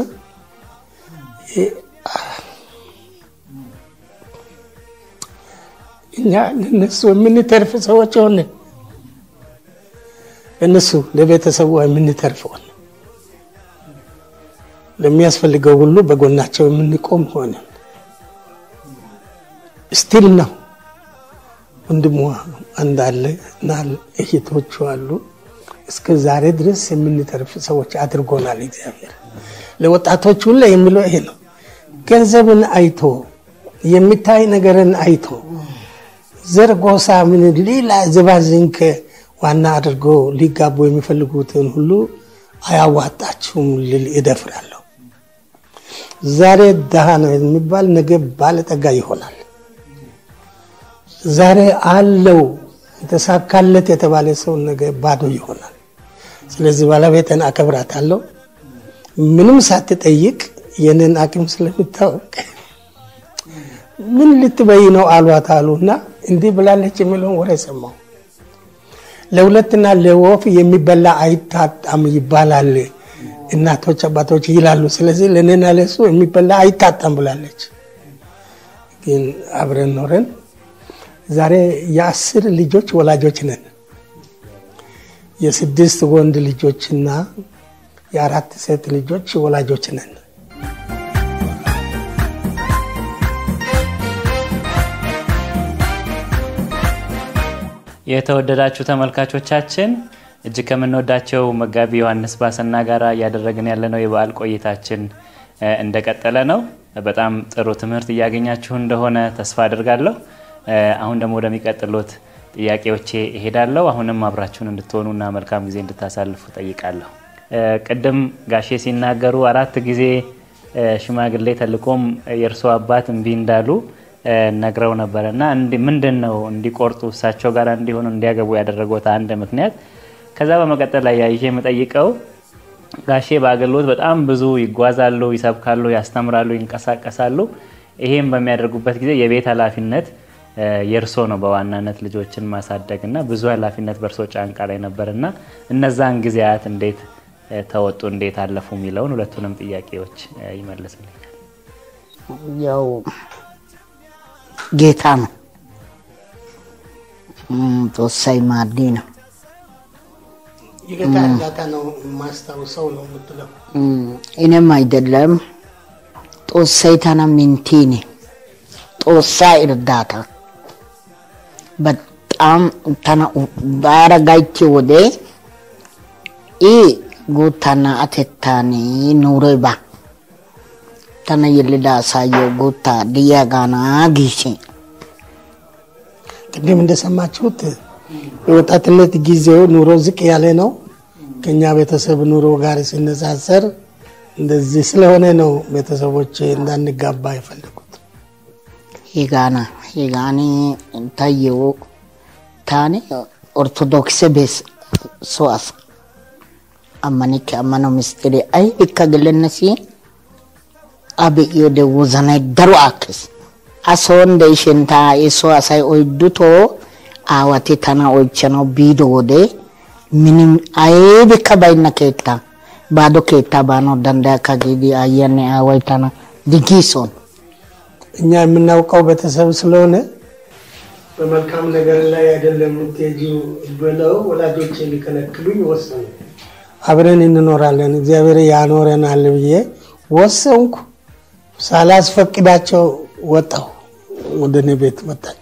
እኛ ለነሱ የምንተርፍ ሰዎች ሆነ። እነሱ ለቤተሰቡ የምንተርፍ ሆነ። ለሚያስፈልገው ሁሉ በጎናቸው የምንቆም ሆነ። ስቲል ነው ወንድሟ እንዳለ እና እህቶቹ አሉ። እስከ ዛሬ ድረስ የምንተርፍ ሰዎች አድርጎናል እግዚአብሔር። ለወጣቶች ሁሉ የሚለው ይሄ ነው። ገንዘብን አይቶ የሚታይ ነገርን አይቶ ዘር፣ ጎሳ፣ ምን ሌላ ዝባዝንከ ዋና አድርጎ ሊጋቡ የሚፈልጉትን ሁሉ አያዋጣችሁም ልል እደፍራለሁ። ዛሬ ድሃ ነው የሚባል ነገ ባለጠጋ ይሆናል። ዛሬ አለው የተሳካለት የተባለ ሰው ነገ ባዶ ይሆናል። ስለዚህ ባለቤትን አከብራታለሁ። ምንም ሳትጠይቅ የኔን አቅም ስለሚታወቅ ምን ልትበይ ነው አሏት አሉና እንዲህ ብላለች የሚለውን ወሬ ሰማሁ። ለሁለትና ለወፍ የሚበላ አይታጣም ይባላል እናቶች አባቶች ይላሉ። ስለዚህ ለእኔና ለሱ የሚበላ አይታጣም ብላለች። ግን አብረን ኖረን ዛሬ የአስር ልጆች ወላጆች ነን። የስድስት ወንድ ልጆችና የአራት ሴት ልጆች ወላጆች ነን። የተወደዳችሁ ተመልካቾቻችን እጅግ ከምንወዳቸው መጋቢ ዮሐንስ ባሰና ጋር እያደረግን ያለነው የበዓል ቆይታችን እ፣ እንደቀጠለ ነው። በጣም ጥሩ ትምህርት እያገኛችሁ እንደሆነ ተስፋ አድርጋለሁ። እ፣ አሁን ደግሞ ወደሚቀጥሉት ጥያቄዎቼ እሄዳለሁ። አሁንም አብራችሁን እንድትሆኑና መልካም ጊዜ እንድታሳልፉ ጠይቃለሁ። እ፣ ቅድም ጋሼ ሲናገሩ አራት ጊዜ እ፣ ሽማግሌ ተልኮም የእርሶ አባት እምቢ እንዳሉ እ፣ ነግረው ነበረ እና እንዲ- ምንድን ነው እንዲቆርጡ እሳቸው ጋር እንዲሆኑ እንዲያገቡ ያደረጉት አንድ ምክንያት ከዛ በመቀጠል ላይ ያይዤ የምጠይቀው ጋሼ በአገልግሎት በጣም ብዙ ይጓዛሉ፣ ይሰብካሉ፣ ያስተምራሉ፣ ይንቀሳቀሳሉ። ይሄም በሚያደርጉበት ጊዜ የቤት ኃላፊነት እ፣ የእርሶ ነው በዋናነት ልጆችን ማሳደግ እና ብዙ ኃላፊነት በእርሶ ጫንቃ ላይ ነበር እና እነዛን ጊዜያት እንዴት እ፣ ተወጡ፣ እንዴት አለፉ የሚለውን ሁለቱንም ጥያቄዎች እ፣ ይመልስልኛል። ያው ጌታ ነው እም፣ ጦሳይ ማዲ ነው የጌታ እርዳታ ነው የማስታውሰው ነው የምትለው። እም፣ እኔም አይደለም ጦሳይ ተና ሚንቲኒ ጦሳ እርዳታ በጣም ተና ባረጋይቼ ወደ ኢ ጉታና አቴታኒ ኑሬባ ተነ የልዳ ሳየው ጉታ ድያጋና ጊሴ ቅድም እንደሰማችሁት የወጣትነት ጊዜው ኑሮ ዝቅ ያለ ነው። ከኛ ቤተሰብ ኑሮ ጋር ሲነጻጸር እንደዚህ ስለሆነ ነው ቤተሰቦች እንዳንጋባ የፈለጉት። ሂጋና ሂጋኒ ታየው ታኒ ኦርቶዶክስ ቤስ ሶአስ አማኒከ አማኖ ምስጢሪ አይ ይከግልነሲ አብዮደ ወዘናይ ደሩ አክስ አሶን ደይሽንታ የሶ አሳይ ኦይዱቶ አዋቴ ተና ኦይቸነው ቢዶ ወደ ምንም አይብከ ባይነ ኬታ ባዶ ኬታ ባኖ ደንዳያ ከጊዲ አየኔ አዋይ ተና ድጊሶን እኛ የምናውቀው ቤተሰብ ስለሆነ በመልካም ነገር ላይ አይደለም የምትሄጂው ብለው ወላጆች ሊከለክሉኝ ወሰኑ። አብረን እንኖራለን እግዚአብሔር ያኖረናል ብዬ ወሰንኩ። ሳላስፈቅዳቸው ወጣሁ። ወደ እኔ ቤት መጣች።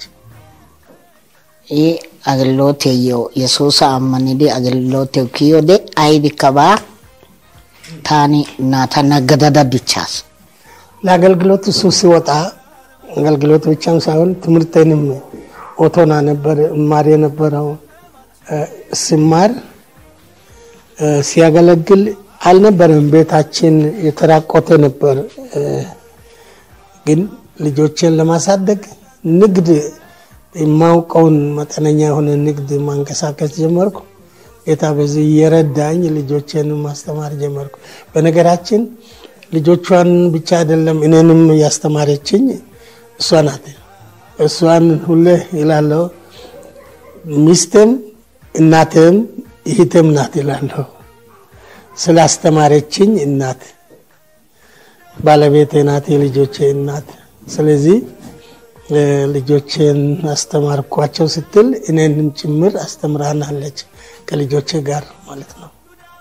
ይህ አገልግሎት የየው የሱስ አመኒዲ አገልግሎት ኪዮዴ አይዲ ከባ ታኒ እናታ ነገደዳ ዲቻስ ለአገልግሎት እሱ ሲወጣ አገልግሎት ብቻም ሳይሆን ትምህርቴንም ኦቶና ነበር እማር የነበረው እ፣ ስማር እ፣ ሲያገለግል አልነበረም። ቤታችን የተራቆተ ነበር። እ፣ ግን ልጆችን ለማሳደግ ንግድ የማውቀውን መጠነኛ የሆነ ንግድ ማንቀሳቀስ ጀመርኩ። ጌታ በዚህ እየረዳኝ ልጆችን ማስተማር ጀመርኩ። በነገራችን ልጆቿን ብቻ አይደለም እኔንም ያስተማረችኝ እሷ ናት። እሷን ሁሌ ይላለሁ ሚስትም እናትም እህትም ናት ይላለሁ። ስላስተማረችኝ እናት ባለቤቴ ናት፣ የልጆቼ እናት። ስለዚህ እ፣ ልጆቼን አስተማርኳቸው ስትል እኔንም ጭምር አስተምራናለች ከልጆቼ ጋር ማለት ነው።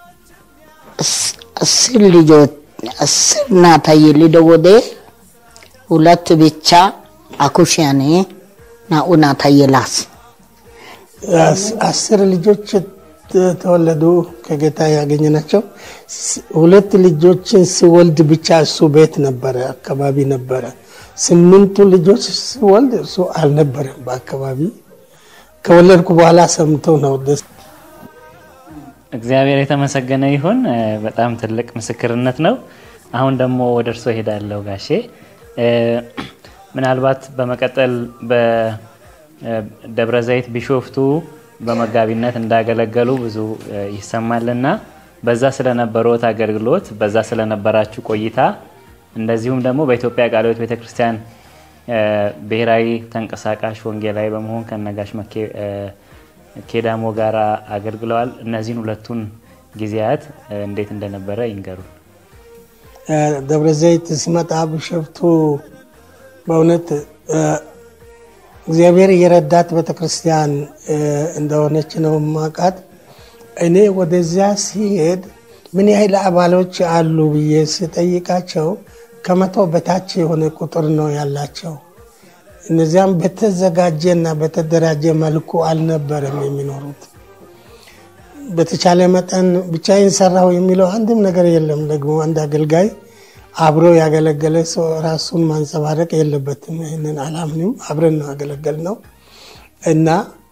አስር ልጆች አስር ናታ የሊደ ወደ ሁለት ብቻ አኩሽያኔ ናኡ ናታ የላስ አስ- አስር ልጆች ተ- ተወለዱ ከጌታ ያገኘ ናቸው። ስ- ሁለት ልጆችን ሲወልድ ብቻ እሱ ቤት ነበረ፣ አካባቢ ነበረ። ስምንቱ ልጆች ሲወልድ እሱ አልነበረም በአካባቢ። ከወለድኩ በኋላ ሰምቶ ነው ደስ እግዚአብሔር የተመሰገነ ይሁን። እ፣ በጣም ትልቅ ምስክርነት ነው። አሁን ደግሞ ወደ እርሶ እሄዳለሁ ጋሼ። እ፣ ምናልባት በመቀጠል ደብረ ዘይት ቢሾፍቱ በመጋቢነት እንዳገለገሉ ብዙ ይሰማልና በዛ ስለነበረዎት አገልግሎት በዛ ስለነበራችሁ ቆይታ እንደዚሁም ደግሞ በኢትዮጵያ ቃለ ሕይወት ቤተክርስቲያን ብሔራዊ ተንቀሳቃሽ ወንጌላዊ በመሆን ከነጋሽ ኬዳሞ ጋር አገልግለዋል። እነዚህን ሁለቱን ጊዜያት እንዴት እንደነበረ ይንገሩን። ደብረ ዘይት ሲመጣ ቢሾፍቱ በእውነት እግዚአብሔር የረዳት ቤተክርስቲያን እንደሆነች ነው ማቃት። እኔ ወደዚያ ሲሄድ ምን ያህል አባሎች አሉ ብዬ ስጠይቃቸው ከመቶ በታች የሆነ ቁጥር ነው ያላቸው። እነዚያም በተዘጋጀና በተደራጀ መልኩ አልነበረም የሚኖሩት። በተቻለ መጠን ብቻዬን ሰራሁ የሚለው አንድም ነገር የለም። ደግሞ አንድ አገልጋይ አብሮ ያገለገለ ሰው ራሱን ማንጸባረቅ የለበትም። ይህንን አላምንም። አብረን ነው ያገለገል ነው እና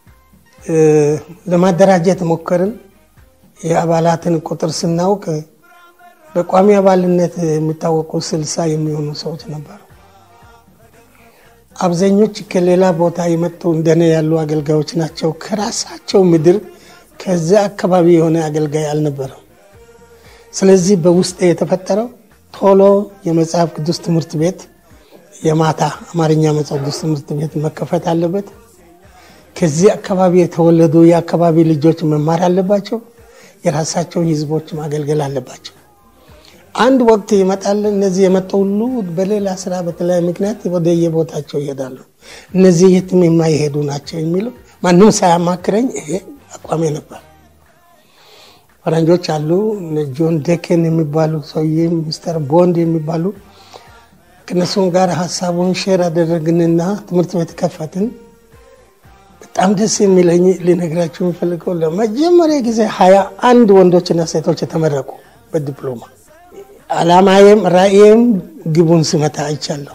ለማደራጀት ሞከርን። የአባላትን ቁጥር ስናውቅ በቋሚ አባልነት የሚታወቁ ስልሳ የሚሆኑ ሰዎች ነበሩ። አብዛኞች ከሌላ ቦታ የመጡ እንደኔ ያሉ አገልጋዮች ናቸው። ከራሳቸው ምድር ከዚያ አካባቢ የሆነ አገልጋይ አልነበረም። ስለዚህ በውስጥ የተፈጠረው ቶሎ የመጽሐፍ ቅዱስ ትምህርት ቤት የማታ አማርኛ መጽሐፍ ቅዱስ ትምህርት ቤት መከፈት አለበት። ከዚህ አካባቢ የተወለዱ የአካባቢ ልጆች መማር አለባቸው። የራሳቸውን ሕዝቦች ማገልገል አለባቸው። አንድ ወቅት ይመጣል። እነዚህ የመጡ ሁሉ በሌላ ስራ በተለያየ ምክንያት ወደ የቦታቸው ይሄዳሉ። እነዚህ የትም የማይሄዱ ናቸው የሚለው ማንም ሳያማክረኝ ይሄ አቋሜ ነበር። ፈረንጆች አሉ ጆን ዴኬን የሚባሉ ሰውዬ ሚስተር ቦንድ የሚባሉ ከነሱም ጋር ሀሳቡን ሼር አደረግንና ትምህርት ቤት ከፈትን። በጣም ደስ የሚለኝ ሊነግራቸው የሚፈልገው ለመጀመሪያ ጊዜ ሀያ አንድ ወንዶችና ሴቶች የተመረቁ በዲፕሎማ አላማዬም ራእዬም ግቡን ስመታ አይቻለሁ።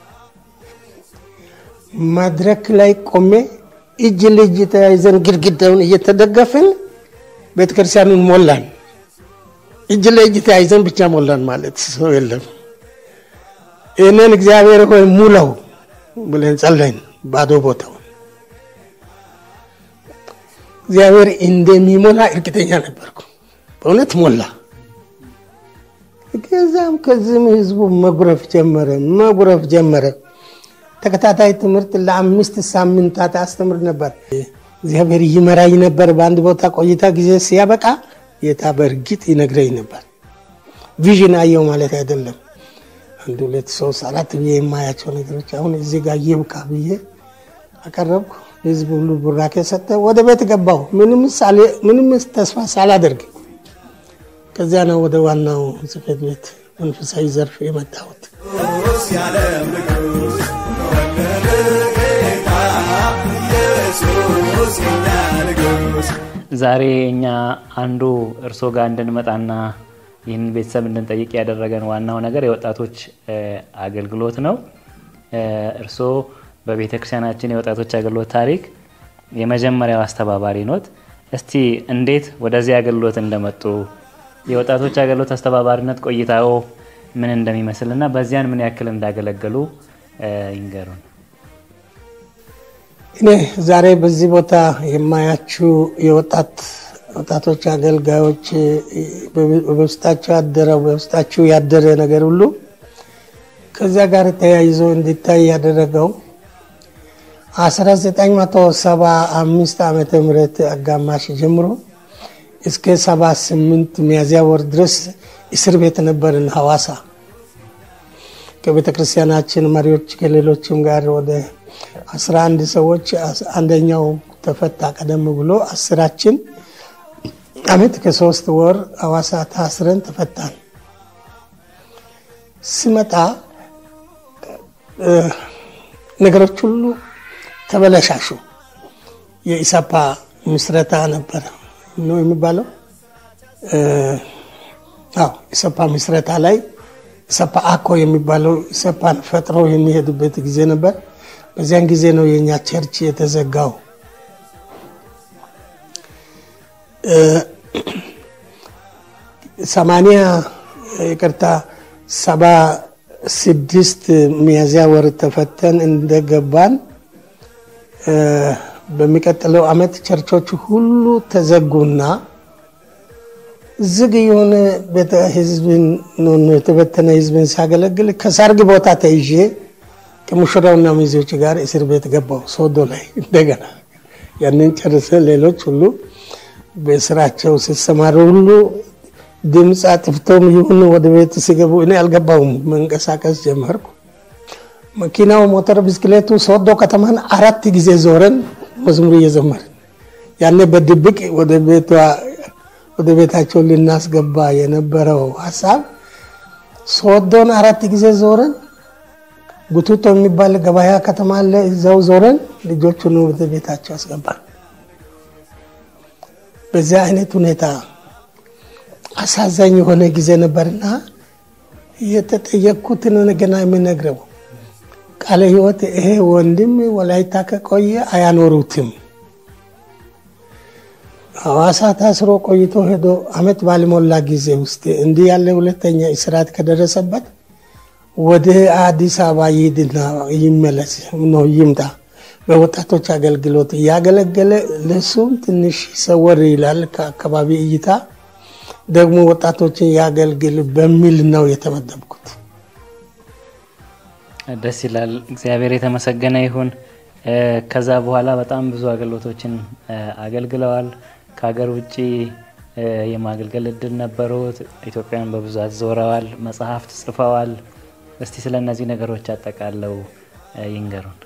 መድረክ ላይ ቆሜ እጅ ለእጅ ተያይዘን ግድግዳውን እየተደገፍን ቤተክርስቲያኑን ሞላን። እጅ ለእጅ ተያይዘን ብቻ ሞላን ማለት ሰው የለም። ይህንን እግዚአብሔር ሆይ ሙላው ብለን ጸለይን። ባዶ ቦታው እግዚአብሔር እንደሚሞላ እርግጠኛ ነበርኩ። በእውነት ሞላ። ከዛም ከዚህም ህዝቡ መጉረፍ ጀመረ መጉረፍ ጀመረ። ተከታታይ ትምህርት ለአምስት ሳምንታት አስተምር ነበር። እግዚአብሔር ይመራኝ ነበር። በአንድ ቦታ ቆይታ ጊዜ ሲያበቃ ጌታ በእርግጥ ይነግረኝ ነበር። ቪዥን አየው ማለት አይደለም። አንድ ሁለት ሶስት አራት ብዬ የማያቸው ነገሮች አሁን እዚህ ጋር ይብቃ ብዬ አቀረብኩ። ህዝብ ሁሉ ቡራኬ ሰጠ። ወደ ቤት ገባሁ፣ ምንም ተስፋ ሳላደርግ። ከዚያ ነው ወደ ዋናው ጽሕፈት ቤት መንፈሳዊ ዘርፍ የመጣሁት። የዓለም ንጉሥ ተወለደ ጌታ ኢየሱስ የኛ ንጉሥ ዛሬ እኛ አንዱ እርሶ ጋር እንድንመጣና ይህንን ቤተሰብ እንድንጠይቅ ያደረገን ዋናው ነገር የወጣቶች አገልግሎት ነው። እርሶ በቤተ ክርስቲያናችን የወጣቶች አገልግሎት ታሪክ የመጀመሪያው አስተባባሪ ኖት። እስቲ እንዴት ወደዚህ አገልግሎት እንደመጡ የወጣቶች አገልግሎት አስተባባሪነት ቆይታው ምን እንደሚመስል እና በዚያን ምን ያክል እንዳገለገሉ ይንገሩን። እኔ ዛሬ በዚህ ቦታ የማያችሁ የወጣት ወጣቶች አገልጋዮች በውስጣቸው ያደረው በውስጣችሁ ያደረ ነገር ሁሉ ከዚያ ጋር ተያይዞ እንዲታይ ያደረገው 1975 ዓመተ ምህረት አጋማሽ ጀምሮ እስከ 78 ሚያዝያ ወር ድረስ እስር ቤት ነበርን ሐዋሳ ከቤተ ክርስቲያናችን መሪዎች ከሌሎችም ጋር ወደ 11 ሰዎች አንደኛው ተፈታ። ቀደም ብሎ አስራችን አመት ከሶስት ወር ሐዋሳ ታስረን ተፈታን። ሲመጣ ነገሮች ሁሉ ተበለሻሹ። የኢሰፓ ምስረታ ነበረ ነው የሚባለው። አዎ ኢሰፓ ምስረታ ላይ ኢሰፓ አኮ የሚባለው ኢሰፓን ፈጥሮ የሚሄዱበት ጊዜ ነበር። በዚያን ጊዜ ነው የእኛ ቸርች የተዘጋው። ሰማንያ ይቅርታ ሰባ ስድስት ሚያዝያ ወር ተፈተን እንደገባን በሚቀጥለው አመት ቸርቾች ሁሉ ተዘጉና ዝግ የሆነ ቤተ ህዝብን የተበተነ ህዝብን ሲያገለግል ከሰርግ ቦታ ተይዤ ከሙሽራውና ሚዜዎች ጋር እስር ቤት ገባው ሶዶ ላይ እንደገና ያንን ጨርሰ ሌሎች ሁሉ በስራቸው ሲሰማሩ ሁሉ ድምፅ አጥፍቶም ይሁን ወደ ቤት ሲገቡ እኔ አልገባውም። መንቀሳቀስ ጀመርኩ። መኪናው፣ ሞተር ብስክሌቱ ሶዶ ከተማን አራት ጊዜ ዞረን መዝሙር እየዘመርን ያኔ በድብቅ ወደ ቤቷ ወደ ቤታቸው ልናስገባ የነበረው ሀሳብ ሶዶን አራት ጊዜ ዞረን ጉቱቶ የሚባል ገበያ ከተማ አለ። እዛው ዞረን ልጆቹን ወደ ቤታቸው አስገባን። በዚያ አይነት ሁኔታ አሳዛኝ የሆነ ጊዜ ነበርና የተጠየቅኩትን ገና የምነግረው ቃለ ሕይወት ይሄ ወንድም ወላይታ ከቆየ አያኖሩትም። ሐዋሳ ታስሮ ቆይቶ ሄዶ አመት ባልሞላ ጊዜ ውስጥ እንዲህ ያለ ሁለተኛ እስራት ከደረሰበት ወደ አዲስ አበባ ይሂድና ይመለስ ነው ይምጣ። በወጣቶች አገልግሎት እያገለገለ ለሱም ትንሽ ሰወር ይላል ከአካባቢ እይታ ደግሞ ወጣቶችን ያገልግል በሚል ነው የተመደብኩት። ደስ ይላል። እግዚአብሔር የተመሰገነ ይሁን። ከዛ በኋላ በጣም ብዙ አገልግሎቶችን አገልግለዋል። ከሀገር ውጭ የማገልገል እድል ነበሩት። ኢትዮጵያን በብዛት ዞረዋል። መጽሐፍት ጽፈዋል። እስቲ ስለ እነዚህ ነገሮች አጠቃለው ይንገሩን።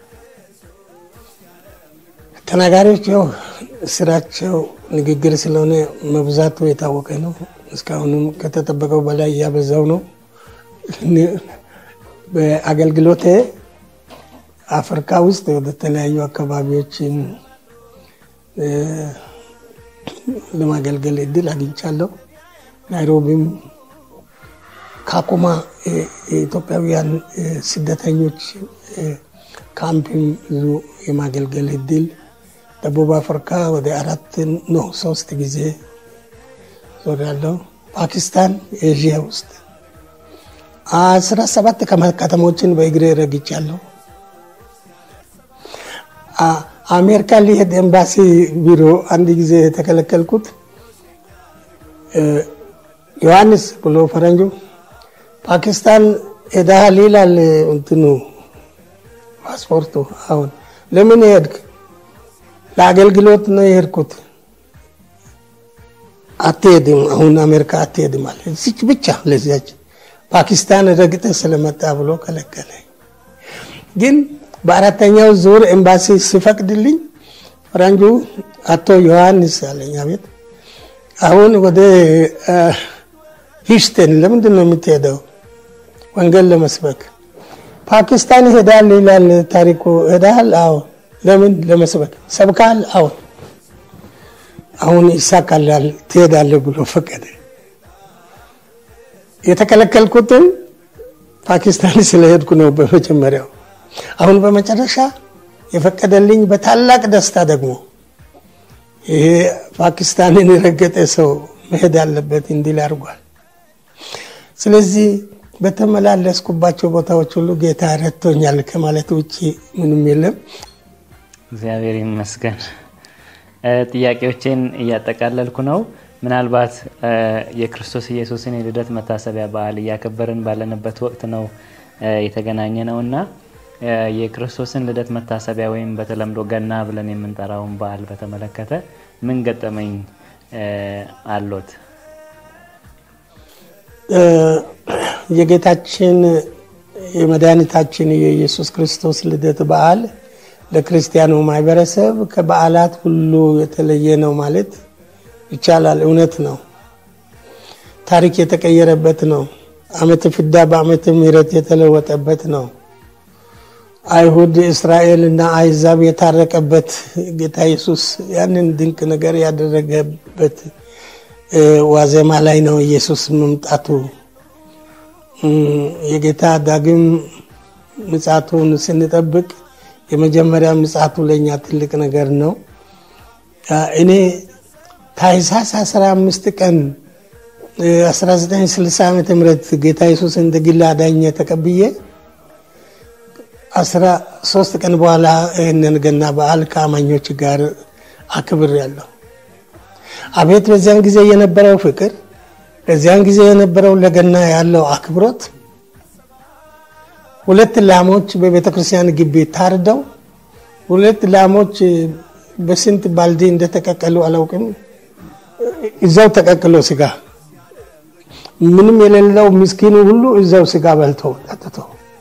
ተናጋሪዎች ያው ስራቸው ንግግር ስለሆነ መብዛቱ የታወቀ ነው። እስካሁንም ከተጠበቀው በላይ እያበዛው ነው። በአገልግሎቴ አፍሪካ ውስጥ ወደ ተለያዩ አካባቢዎችን ለማገልገል እድል አግኝቻለሁ። ናይሮቢም ካኩማ የኢትዮጵያውያን ስደተኞች ካምፕም ብዙ የማገልገል እድል ደቡብ አፍሪካ ወደ አራት ነው ሶስት ጊዜ ዞሬያለሁ። ፓኪስታን ኤዥያ ውስጥ አስራ ሰባት ከተሞችን በእግሬ ረግጫለሁ። አሜሪካ ሊሄድ ኤምባሲ ቢሮ አንድ ጊዜ የተከለከልኩት ዮሐንስ ብሎ ፈረንጁ ፓኪስታን ሄደሃል ይላል እንትኑ ፓስፖርቱ። አሁን ለምን ሄድክ? ለአገልግሎት ነው የሄድኩት። አትሄድም፣ አሁን አሜሪካ አትሄድም አለ። እዚች ብቻ ለዚያች ፓኪስታን ረግጠ ስለመጣ ብሎ ከለከለ። ግን በአራተኛው ዙር ኤምባሲ ሲፈቅድልኝ ፈረንጁ አቶ ዮሐንስ አለኝ፣ አቤት። አሁን ወደ ሂውስተን ለምንድን ነው የምትሄደው? ወንጌል ለመስበክ ፓኪስታን ሄዳል ይላል ታሪኩ። ሄዳል? አዎ። ለምን? ለመስበክ። ሰብካል? አዎ። አሁን ይሳካላል ትሄዳለህ ብሎ ፈቀደ። የተከለከልኩትን ፓኪስታን ስለሄድኩ ነው በመጀመሪያው። አሁን በመጨረሻ የፈቀደልኝ በታላቅ ደስታ ደግሞ ይሄ ፓኪስታንን የረገጠ ሰው መሄድ አለበት እንዲል አድርጓል። ስለዚህ በተመላለስኩባቸው ቦታዎች ሁሉ ጌታ ረድቶኛል ከማለት ውጭ ምንም የለም። እግዚአብሔር ይመስገን። ጥያቄዎቼን እያጠቃለልኩ ነው። ምናልባት የክርስቶስ ኢየሱስን የልደት መታሰቢያ በዓል እያከበርን ባለንበት ወቅት ነው የተገናኘ ነው እና የክርስቶስን ልደት መታሰቢያ ወይም በተለምዶ ገና ብለን የምንጠራውን በዓል በተመለከተ ምን ገጠመኝ አሎት? የጌታችን የመድኃኒታችን የኢየሱስ ክርስቶስ ልደት በዓል ለክርስቲያኑ ማህበረሰብ ከበዓላት ሁሉ የተለየ ነው ማለት ይቻላል። እውነት ነው። ታሪክ የተቀየረበት ነው። ዓመተ ፍዳ በዓመተ ምሕረት የተለወጠበት ነው። አይሁድ እስራኤል እና አይዛብ የታረቀበት ጌታ ኢየሱስ ያንን ድንቅ ነገር ያደረገበት ዋዜማ ላይ ነው ኢየሱስ መምጣቱ። የጌታ ዳግም ምጻቱን ስንጠብቅ የመጀመሪያ ምጻቱ ለእኛ ትልቅ ነገር ነው። እኔ ታኅሳስ 15 ቀን 1960 ዓ ም ጌታ ኢየሱስ እንደ ግል አዳኝ ተቀብዬ አስራ ሶስት ቀን በኋላ ይህንን ገና በዓል ከአማኞች ጋር አክብር ያለው አቤት በዚያን ጊዜ የነበረው ፍቅር፣ በዚያን ጊዜ የነበረው ለገና ያለው አክብሮት ሁለት ላሞች በቤተ ክርስቲያን ግቢ ታርደው ሁለት ላሞች በስንት ባልዲ እንደተቀቀሉ አላውቅም። እዛው ተቀቅሎ ስጋ ምንም የሌለው ምስኪኑ ሁሉ እዛው ስጋ በልቶ ጠጥቶ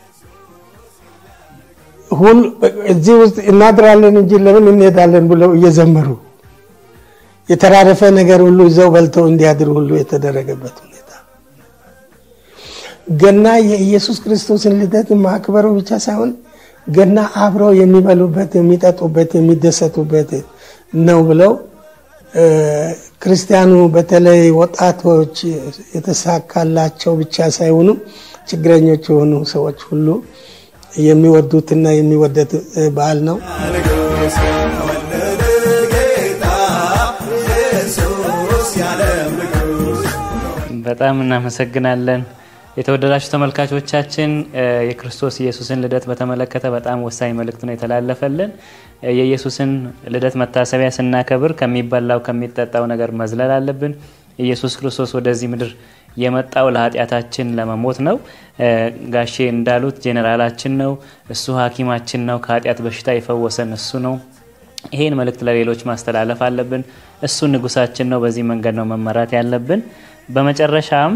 ሁሉ እዚህ ውስጥ እናድራለን እንጂ ለምን እንሄዳለን ብለው እየዘመሩ የተራረፈ ነገር ሁሉ እዛው በልተው እንዲያድር ሁሉ የተደረገበት ሁኔታ ገና የኢየሱስ ክርስቶስን ልደት ማክበሩ ብቻ ሳይሆን ገና አብረው የሚበሉበት፣ የሚጠጡበት፣ የሚደሰቱበት ነው ብለው ክርስቲያኑ በተለይ ወጣቶች የተሳካላቸው ብቻ ሳይሆኑ ችግረኞች የሆኑ ሰዎች ሁሉ የሚወዱትና የሚወደድ በዓል ነው። ንጉሥ ተወለደ ጌታ ኢየሱስ የዓለም ንጉሥ በጣም እናመሰግናለን። የተወደዳችሁ ተመልካቾቻችን የክርስቶስ ኢየሱስን ልደት በተመለከተ በጣም ወሳኝ መልእክት ነው የተላለፈልን። የኢየሱስን ልደት መታሰቢያ ስናከብር ከሚበላው ከሚጠጣው ነገር መዝለል አለብን። ኢየሱስ ክርስቶስ ወደዚህ ምድር የመጣው ለኃጢአታችን ለመሞት ነው። ጋሼ እንዳሉት ጄኔራላችን ነው። እሱ ሐኪማችን ነው። ከኃጢአት በሽታ የፈወሰን እሱ ነው። ይሄን መልእክት ለሌሎች ማስተላለፍ አለብን። እሱ ንጉሳችን ነው። በዚህ መንገድ ነው መመራት ያለብን። በመጨረሻም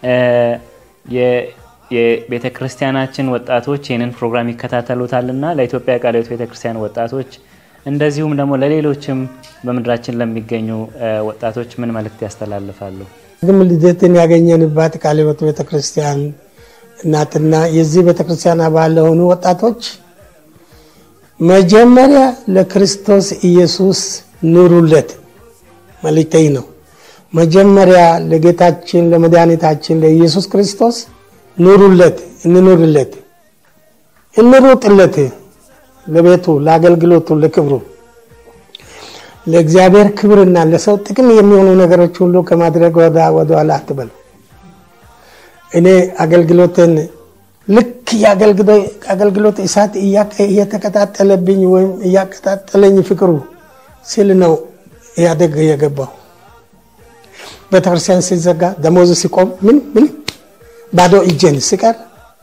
የቤተ ክርስቲያናችን ወጣቶች ይህንን ፕሮግራም ይከታተሉታልና ለኢትዮጵያ ቃለ ሕይወት ቤተ ክርስቲያን ወጣቶች እንደዚሁም ደግሞ ለሌሎችም በምድራችን ለሚገኙ ወጣቶች ምን መልእክት ያስተላልፋሉ? ግም ልደትን ያገኘንባት ቃለ ሕይወት ቤተ ክርስቲያን እናትና የዚህ ቤተ ክርስቲያን አባል ለሆኑ ወጣቶች መጀመሪያ ለክርስቶስ ኢየሱስ ኑሩለት መልእክቴ ነው። መጀመሪያ ለጌታችን ለመድኃኒታችን ለኢየሱስ ክርስቶስ ኑሩለት፣ እንኑርለት፣ እንሩጥለት፣ ለቤቱ፣ ለአገልግሎቱ፣ ለክብሩ፣ ለእግዚአብሔር ክብርና ለሰው ጥቅም የሚሆኑ ነገሮች ሁሉ ከማድረግ ወደ ኋላ አትበሉ። እኔ አገልግሎትን ልክ የአገልግሎት እሳት እየተቀጣጠለብኝ ወይም እያቀጣጠለኝ ፍቅሩ ስል ነው ኢህአዴግ የገባው። ቤተክርስቲያን ሲዘጋ ደሞዝ ሲቆም ምን ምን ባዶ እጄን ሲቀር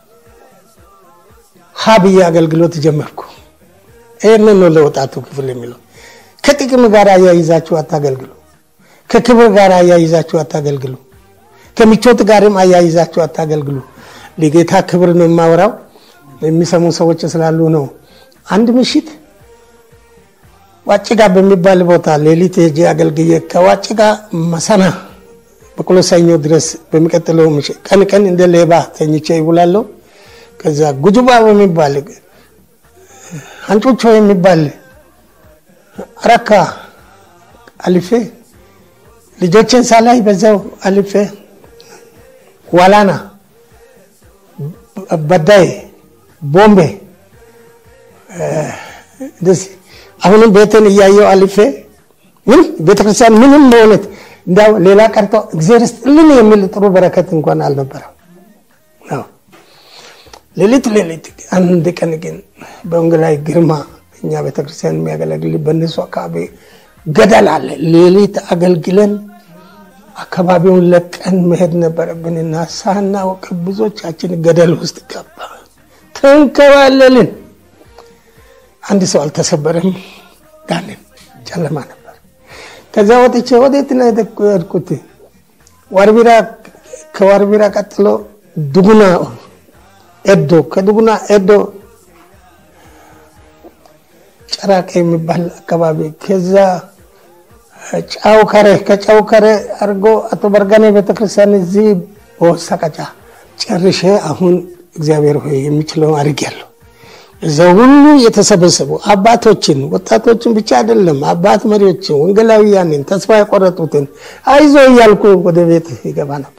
ሀብዬ አገልግሎት ጀመርኩ። ይህንን ነው ለወጣቱ ክፍል የሚለው። ከጥቅም ጋር አያይዛችሁ አታገልግሉ። ከክብር ጋር አያይዛችሁ አታገልግሉ። ከምቾት ጋርም አያይዛችሁ አታገልግሉ። ለጌታ ክብር ነው የማወራው። የሚሰሙ ሰዎች ስላሉ ነው። አንድ ምሽት ዋጭጋ በሚባል ቦታ ሌሊት ሄጄ አገልግዬ ከዋጭጋ መሰና በቁሎ ሰኞ ድረስ በሚቀጥለው ምሽት ቀን ቀን እንደ ሌባ ተኝቼ ይውላለሁ። ከዛ ጉጁባ በሚባል አንጮቾ የሚባል አረካ አልፌ ልጆችን ሳላይ በዛው አልፌ ዋላና፣ በዳይ፣ ቦምቤ እንደዚህ አሁንም ቤትን እያየው አልፌ ምንም ቤተክርስቲያን ምንም በእውነት እንዲያው ሌላ ቀርቶ እግዚአብሔር ይስጥልን የሚል ጥሩ በረከት እንኳን አልነበረም። ሌሊት ሌሊት አንድ ቀን ግን በወንጌላዊ ግርማ እኛ ቤተክርስቲያን የሚያገለግል በእነሱ አካባቢ ገደል አለ። ሌሊት አገልግለን አካባቢውን ለቀን መሄድ ነበረብንና ሳናውቅ ብዙዎቻችን ገደል ውስጥ ገባ ተንከባለልን። አንድ ሰው አልተሰበረም። ዳንን። ጨለማ ነበር። ከዛ ወጥቼ ወዴት ነው የሄድኩት? ዋርቢራ ከዋርቢራ ቀጥሎ ዱጉና ኤዶ፣ ከዱጉና ኤዶ ጨራቀ የሚባል አካባቢ፣ ከዛ ጫው ከሬ፣ ከጫው ከሬ አድርጎ አቶ በርጋኔ ቤተክርስቲያን እዚህ በወሰቀጫ ጨርሼ አሁን እግዚአብሔር ሆይ የሚችለው አድርጌያለሁ። እዛ ሁሉ የተሰበሰቡ አባቶችን ወጣቶችን ብቻ አይደለም፣ አባት መሪዎችን፣ ወንጌላውያንን፣ ተስፋ የቆረጡትን አይዞ እያልኩ ወደ ቤት ይገባ ነበር።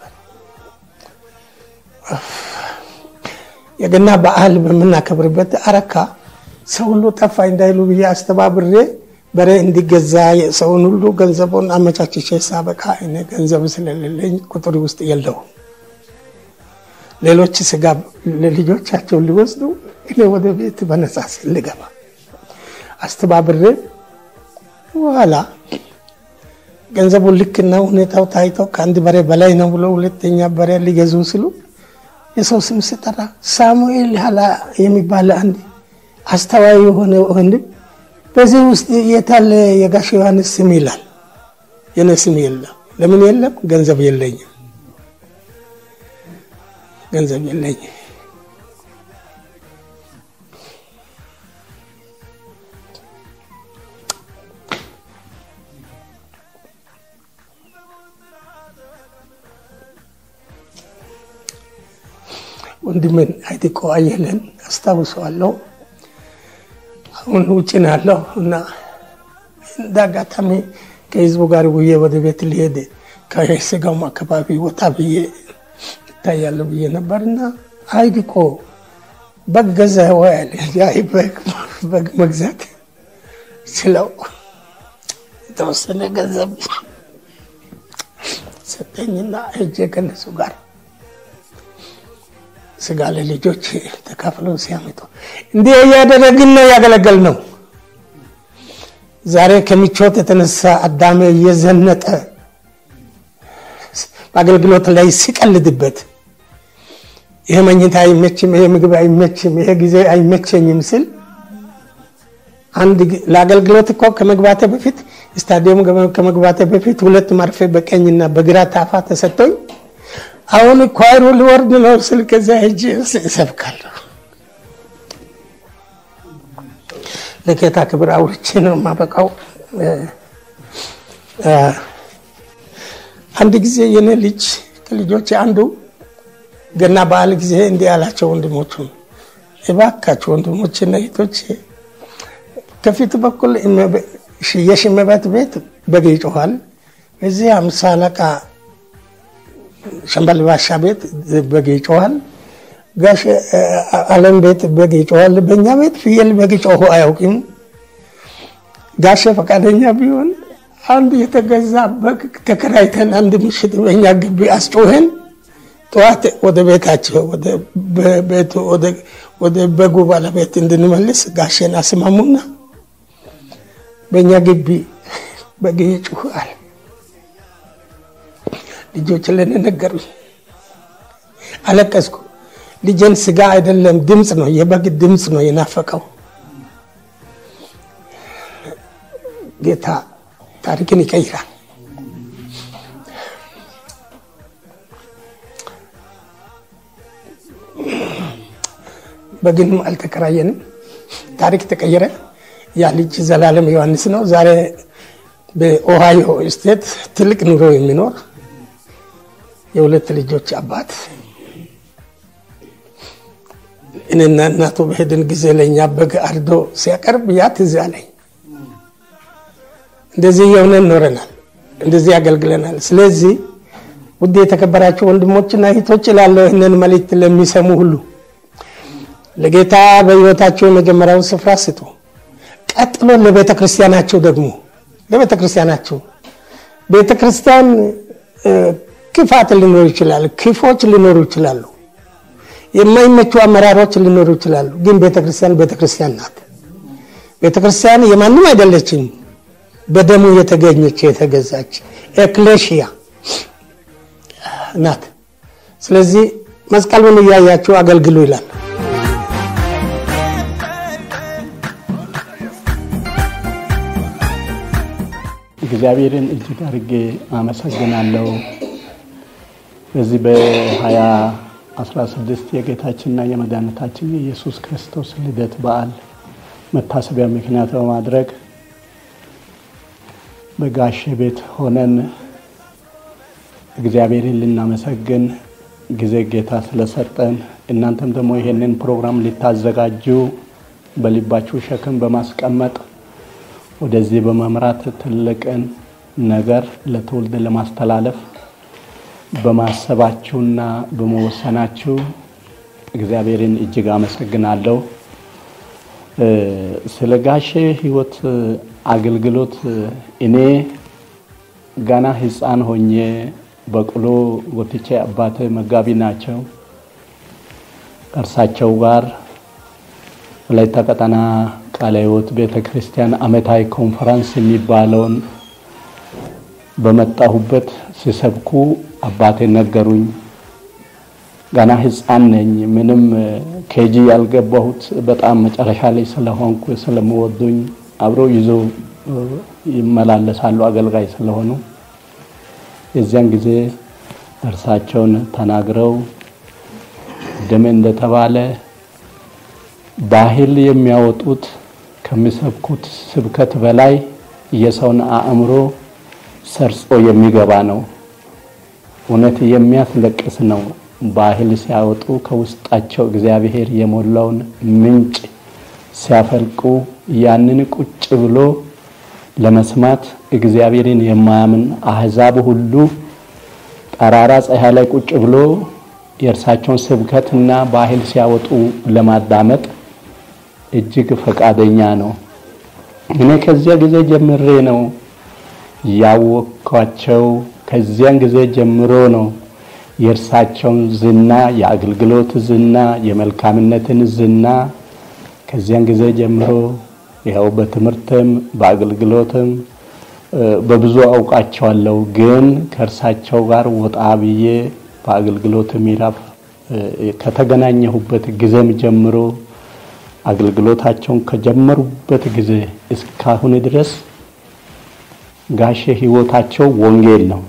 የገና በዓል በምናከብርበት አረካ ሰው ሁሉ ጠፋ እንዳይሉ ብዬ አስተባብሬ በሬ እንዲገዛ ሰውን ሁሉ ገንዘቡን አመቻችቼ ሳበቃ እኔ ገንዘብ ስለሌለኝ ቁጥር ውስጥ የለውም። ሌሎች ስጋ ለልጆቻቸው ሊወስዱ እኔ ወደ ቤት በነጻ ልገባ አስተባብሬ በኋላ ገንዘቡን ልክና ሁኔታው ታይተው ከአንድ በሬ በላይ ነው ብሎ ሁለተኛ በሬ ሊገዙ ሲሉ የሰው ስም ስጠራ ሳሙኤል ሀላ የሚባል አንድ አስተዋይ የሆነ ወንድም በዚህ ውስጥ የታለ የጋሽ ዮሐንስ ስም ይላል። የኔ ስም የለም። ለምን የለም? ገንዘብ የለኝም። ገንዘብ የለኝም። ወንድሜን አይጢቆ አየለን አስታውሰዋለሁ። አሁን ውጭ ነው ያለው እና እንደ አጋጣሚ ከህዝቡ ጋር ውዬ ወደ ቤት ሊሄድ ከስጋውም አካባቢ ወጣ ብዬ ይታያለሁ ብዬ ነበር እና አይጢቆ በግ ገዛ ወይ አለ። አይ በግ መግዛት ስለው የተወሰነ ገንዘብ ሰጠኝና ሄጄ ከነሱ ጋር ስጋ ለልጆች ተካፍለው ሲያመጡ እንዲህ እያደረግን ነው ያገለገል ነው። ዛሬ ከምቾት የተነሳ አዳሜ እየዘነጠ በአገልግሎት ላይ ሲቀልድበት ይሄ መኝታ አይመችም፣ ይሄ ምግብ አይመችም፣ ይሄ ጊዜ አይመቸኝም ስል አንድ ለአገልግሎት እኮ ከመግባቴ በፊት ስታዲየም ከመግባቴ በፊት ሁለት መርፌ በቀኝና በግራ ታፋ ተሰጥቶኝ አሁን ኳይሩ ሊወርድ ነው ስል ከዛ ሄጄ እሰብካለሁ። ለጌታ ክብር አውርቼ ነው የማበቃው። አንድ ጊዜ የኔ ልጅ ከልጆች አንዱ ገና በዓል ጊዜ እንዲህ ያላቸው ወንድሞቹ እባካችሁ ወንድሞችና እህቶች ከፊት በኩል የሽመበት ቤት በግ ይጮኋል። እዚህ አምሳ አለቃ ሸምበል ባሻ ቤት በግ ይጮኋል። ጋሽ አለም ቤት በግ ይጮኋል። በእኛ ቤት ፍየል በግ ጮሆ አያውቅም። ጋሼ ፈቃደኛ ቢሆን አንድ የተገዛ በግ ተከራይተን አንድ ምሽት በእኛ ግቢ አስጮኸን ጠዋት ወደ ቤታቸው ወደ በጉ ባለቤት እንድንመልስ ጋሼን አስማሙና በእኛ ግቢ በግ ይጮኋል። ልጆች ለኔ ነገሩኝ። አለቀስኩ። ልጄን ስጋ አይደለም ድምፅ ነው የበግ ድምፅ ነው የናፈቀው። ጌታ ታሪክን ይቀይራል። በግንም አልተከራየንም። ታሪክ ተቀየረ። ያ ልጅ ዘላለም ዮሐንስ ነው። ዛሬ በኦሃዮ ስቴት ትልቅ ኑሮ የሚኖር የሁለት ልጆች አባት እኔና እናቱ በሄድን ጊዜ ለእኛ በግ አርዶ ሲያቀርብ ያ ትዝ አለኝ። እንደዚህ የሆነን ኖረናል፣ እንደዚህ ያገልግለናል። ስለዚህ ውድ የተከበራቸው ወንድሞችና እህቶች እላለሁ ይህንን መልእክት ለሚሰሙ ሁሉ ለጌታ በሕይወታቸው የመጀመሪያውን ስፍራ ስጡ። ቀጥሎ ለቤተ ክርስቲያናቸው ደግሞ ለቤተ ክርስቲያናቸው ቤተ ክርስቲያን ክፋት ሊኖሩ ይችላል፣ ክፎች ሊኖሩ ይችላሉ፣ የማይመቹ አመራሮች ሊኖሩ ይችላሉ። ግን ቤተክርስቲያን ቤተክርስቲያን ናት። ቤተክርስቲያን የማንም አይደለችም። በደሙ የተገኘች የተገዛች ኤክሌሽያ ናት። ስለዚህ መስቀሉን እያያችሁ አገልግሉ ይላል። እግዚአብሔርን እጅግ አድርጌ አመሰግናለሁ። በዚህ በ2016 የጌታችንና የመድኃኒታችን የኢየሱስ ክርስቶስ ልደት በዓል መታሰቢያ ምክንያት በማድረግ በጋሼ ቤት ሆነን እግዚአብሔርን ልናመሰግን ጊዜ ጌታ ስለሰጠን እናንተም ደግሞ ይሄንን ፕሮግራም ልታዘጋጁ በልባችሁ ሸክም በማስቀመጥ ወደዚህ በመምራት ትልቅን ነገር ለትውልድ ለማስተላለፍ በማሰባችሁና በመወሰናችሁ እግዚአብሔርን እጅግ አመሰግናለሁ። ስለ ጋሼ ሕይወት አገልግሎት እኔ ገና ሕፃን ሆኜ በቅሎ ጎትቼ አባቴ መጋቢ ናቸው። ከእርሳቸው ጋር ወላይታ ቀጠና ቃለ ሕይወት ቤተ ክርስቲያን ዓመታዊ ኮንፈረንስ የሚባለውን በመጣሁበት ሲሰብኩ አባቴ ነገሩኝ። ገና ሕፃን ነኝ። ምንም ኬጂ ያልገባሁት በጣም መጨረሻ ላይ ስለሆንኩ ስለምወዱኝ አብረው ይዞ ይመላለሳሉ አገልጋይ ስለሆኑ የዚያን ጊዜ እርሳቸውን ተናግረው ደም እንደተባለ ባህል የሚያወጡት ከሚሰብኩት ስብከት በላይ የሰውን አእምሮ ሰርጾ የሚገባ ነው። እውነት የሚያስለቅስ ነው። ባህል ሲያወጡ ከውስጣቸው እግዚአብሔር የሞላውን ምንጭ ሲያፈልቁ ያንን ቁጭ ብሎ ለመስማት እግዚአብሔርን የማያምን አህዛብ ሁሉ ጠራራ ፀሐይ ላይ ቁጭ ብሎ የእርሳቸውን ስብከትና ባህል ሲያወጡ ለማዳመጥ እጅግ ፈቃደኛ ነው። እኔ ከዚያ ጊዜ ጀምሬ ነው ያወቅኳቸው። ከዚያን ጊዜ ጀምሮ ነው የእርሳቸውን ዝና፣ የአገልግሎት ዝና፣ የመልካምነትን ዝና ከዚያን ጊዜ ጀምሮ ይኸው በትምህርትም በአገልግሎትም በብዙ አውቃቸዋለሁ። ግን ከእርሳቸው ጋር ወጣ ብዬ በአገልግሎት ምዕራፍ ከተገናኘሁበት ጊዜም ጀምሮ አገልግሎታቸውን ከጀመሩበት ጊዜ እስካሁን ድረስ ጋሼ ሕይወታቸው ወንጌል ነው።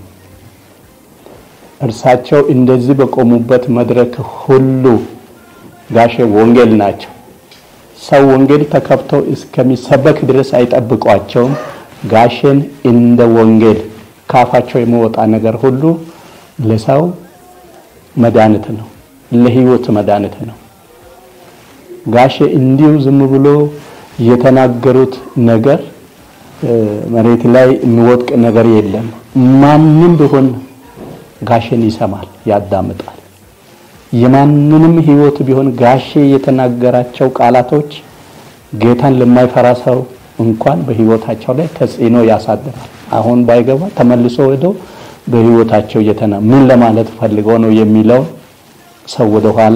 እርሳቸው እንደዚህ በቆሙበት መድረክ ሁሉ ጋሼ ወንጌል ናቸው። ሰው ወንጌል ተከፍቶ እስከሚሰበክ ድረስ አይጠብቋቸውም። ጋሼን እንደ ወንጌል ካፋቸው የሚወጣ ነገር ሁሉ ለሰው መድኃኒት ነው፣ ለህይወት መድኃኒት ነው። ጋሼ እንዲሁ ዝም ብሎ የተናገሩት ነገር መሬት ላይ የሚወድቅ ነገር የለም። ማንም ቢሆን ጋሼን ይሰማል፣ ያዳምጣል። የማንንም ህይወት ቢሆን ጋሼ የተናገራቸው ቃላቶች ጌታን ለማይፈራ ሰው እንኳን በህይወታቸው ላይ ተጽዕኖ ያሳድራል። አሁን ባይገባ ተመልሶ ሄዶ በህይወታቸው እየተና ምን ለማለት ፈልገው ነው የሚለው ሰው ወደ ኋላ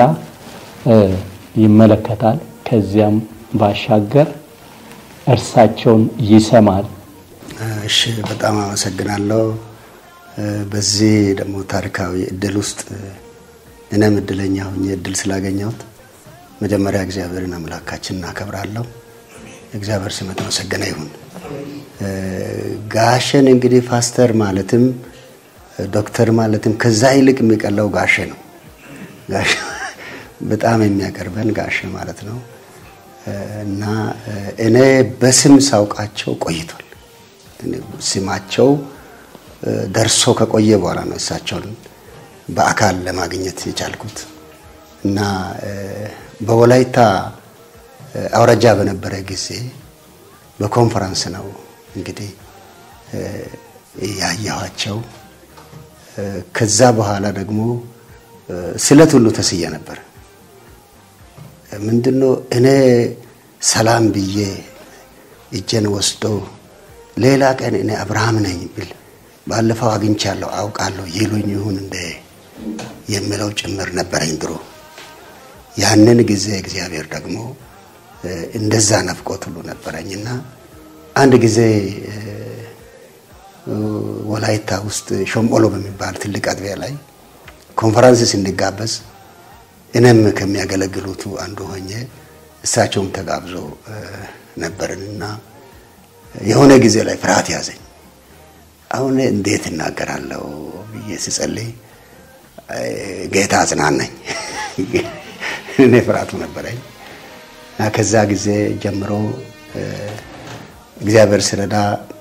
ይመለከታል። ከዚያም ባሻገር እርሳቸውን ይሰማል። እሺ፣ በጣም አመሰግናለሁ። በዚህ ደግሞ ታሪካዊ እድል ውስጥ እኔም እድለኛ ሆኜ እድል ስላገኘሁት መጀመሪያ እግዚአብሔርን አምላካችን እናከብራለሁ። እግዚአብሔር ስም የተመሰገነ ይሁን። ጋሸን እንግዲህ ፓስተር ማለትም ዶክተር ማለትም ከዛ ይልቅ የሚቀለው ጋሼ ነው። ጋሼ በጣም የሚያቀርበን ጋሼ ማለት ነው እና እኔ በስም ሳውቃቸው ቆይቷል። ስማቸው ደርሶ ከቆየ በኋላ ነው እሳቸውን በአካል ለማግኘት የቻልኩት እና በወላይታ አውራጃ በነበረ ጊዜ በኮንፈረንስ ነው እንግዲህ ያየኋቸው። ከዛ በኋላ ደግሞ ስለት ሁሉ ተስዬ ነበር። ምንድነው እኔ ሰላም ብዬ እጄን ወስዶ ሌላ ቀን እኔ አብርሃም ነኝ ብል ባለፈው አግኝቻለሁ አውቃለሁ ይሉኝ ይሁን እንደ የሚለው ጭምር ነበረኝ ድሮ። ያንን ጊዜ እግዚአብሔር ደግሞ እንደዛ ነፍቆት ሁሉ ነበረኝና አንድ ጊዜ ወላይታ ውስጥ ሾምቦሎ በሚባል ትልቅ አጥቢያ ላይ ኮንፈረንስ ስንጋበዝ እኔም ከሚያገለግሉቱ አንዱ ሆኜ እሳቸውም ተጋብዞ ነበርንና የሆነ ጊዜ ላይ ፍርሃት ያዘኝ። አሁን እንዴት እናገራለሁ ብዬ ስጸልይ ጌታ አጽናናኝ። እኔ ፍርሃቱ ነበረኝ እና ከዛ ጊዜ ጀምሮ እግዚአብሔር ስረዳ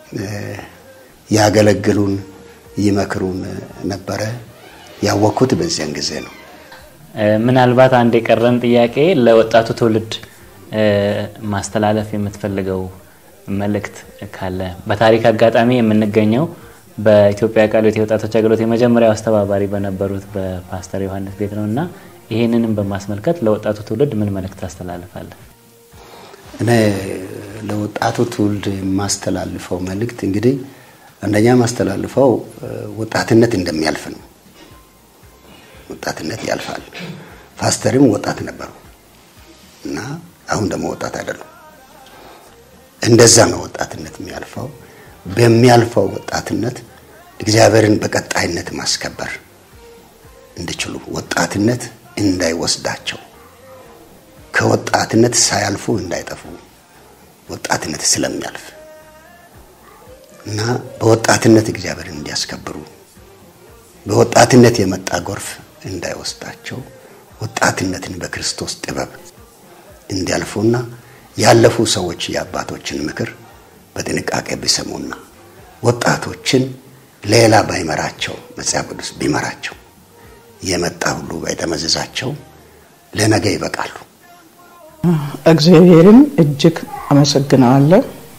ያገለግሉን ይመክሩን ነበረ። ያወቅኩት በዚያን ጊዜ ነው። ምናልባት አንድ የቀረን ጥያቄ ለወጣቱ ትውልድ ማስተላለፍ የምትፈልገው መልእክት ካለ በታሪክ አጋጣሚ የምንገኘው በኢትዮጵያ ቃለ ሕይወት የወጣቶች አገልግሎት የመጀመሪያው አስተባባሪ በነበሩት በፓስተር ዮሐንስ ቤት ነው እና ይህንንም በማስመልከት ለወጣቱ ትውልድ ምን መልእክት ታስተላልፋለህ? እኔ ለወጣቱ ትውልድ የማስተላልፈው መልእክት እንግዲህ አንደኛ ማስተላልፈው ወጣትነት እንደሚያልፍ ነው። ወጣትነት ያልፋል። ፓስተርም ወጣት ነበሩ እና አሁን ደግሞ ወጣት አይደሉም። እንደዛ ነው ወጣትነት የሚያልፈው። በሚያልፈው ወጣትነት እግዚአብሔርን በቀጣይነት ማስከበር እንዲችሉ ወጣትነት እንዳይወስዳቸው ከወጣትነት ሳያልፉ እንዳይጠፉ ወጣትነት ስለሚያልፍ እና በወጣትነት እግዚአብሔርን እንዲያስከብሩ በወጣትነት የመጣ ጎርፍ እንዳይወስዳቸው ወጣትነትን በክርስቶስ ጥበብ እንዲያልፉና ያለፉ ሰዎች የአባቶችን ምክር በጥንቃቄ ቢሰሙና ወጣቶችን ሌላ ባይመራቸው መጽሐፍ ቅዱስ ቢመራቸው የመጣ ሁሉ ባይጠመዝዛቸው ለነገ ይበቃሉ። እግዚአብሔርን እጅግ አመሰግነዋለሁ።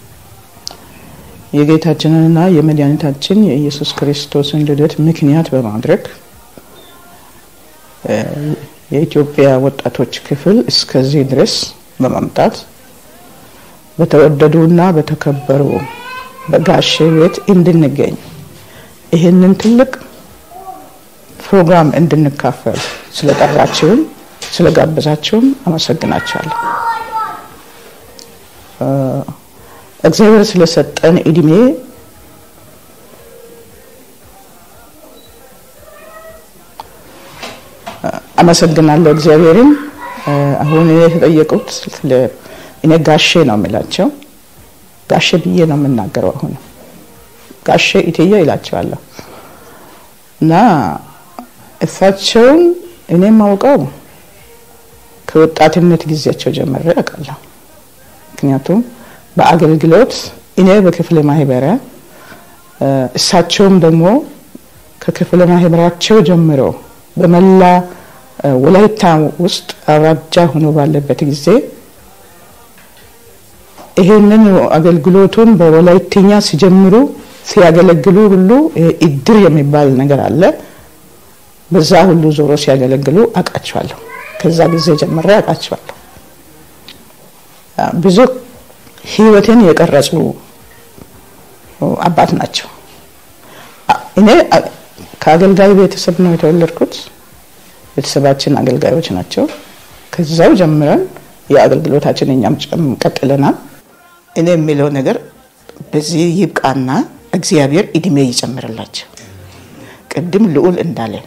የጌታችንንና የመድኃኒታችን የኢየሱስ ክርስቶስን ልደት ምክንያት በማድረግ የኢትዮጵያ ወጣቶች ክፍል እስከዚህ ድረስ በማምጣት በተወደዱና በተከበሩ በጋሼ ቤት እንድንገኝ ይህንን ትልቅ ፕሮግራም እንድንካፈል ስለጠራችሁም ስለጋበዛችሁም አመሰግናችኋለሁ። እግዚአብሔር ስለሰጠን እድሜ አመሰግናለሁ እግዚአብሔርን። አሁን እኔ የተጠየቁት እኔ ጋሼ ነው የምላቸው። ጋሼ ብዬ ነው የምናገረው። አሁን ጋሼ ኢትዬ ይላቸዋለሁ እና እሳቸውን እኔ ማውቀው ከወጣትነት ጊዜያቸው ጀምሬ አውቃለሁ። ምክንያቱም በአገልግሎት እኔ በክፍለ ማህበሪያ እሳቸውም ደግሞ ከክፍለ ማህበራቸው ጀምሮ በመላ ወላይታ ውስጥ አውራጃ ሆኖ ባለበት ጊዜ ይሄንን አገልግሎቱን በወላይትኛ ሲጀምሩ ሲያገለግሉ ሁሉ እድር የሚባል ነገር አለ። በዛ ሁሉ ዞሮ ሲያገለግሉ አውቃቸዋለሁ። ከዛ ጊዜ ጀምሬ አውቃቸዋለሁ። ብዙ ህይወትን የቀረጹ አባት ናቸው። እኔ ከአገልጋይ ቤተሰብ ነው የተወለድኩት። ቤተሰባችን አገልጋዮች ናቸው። ከዛው ጀምረን የአገልግሎታችን እኛም ቀጥለናል። እኔ የሚለው ነገር በዚህ ይብቃና እግዚአብሔር እድሜ ይጨምርላቸው። ቅድም ልዑል እንዳለ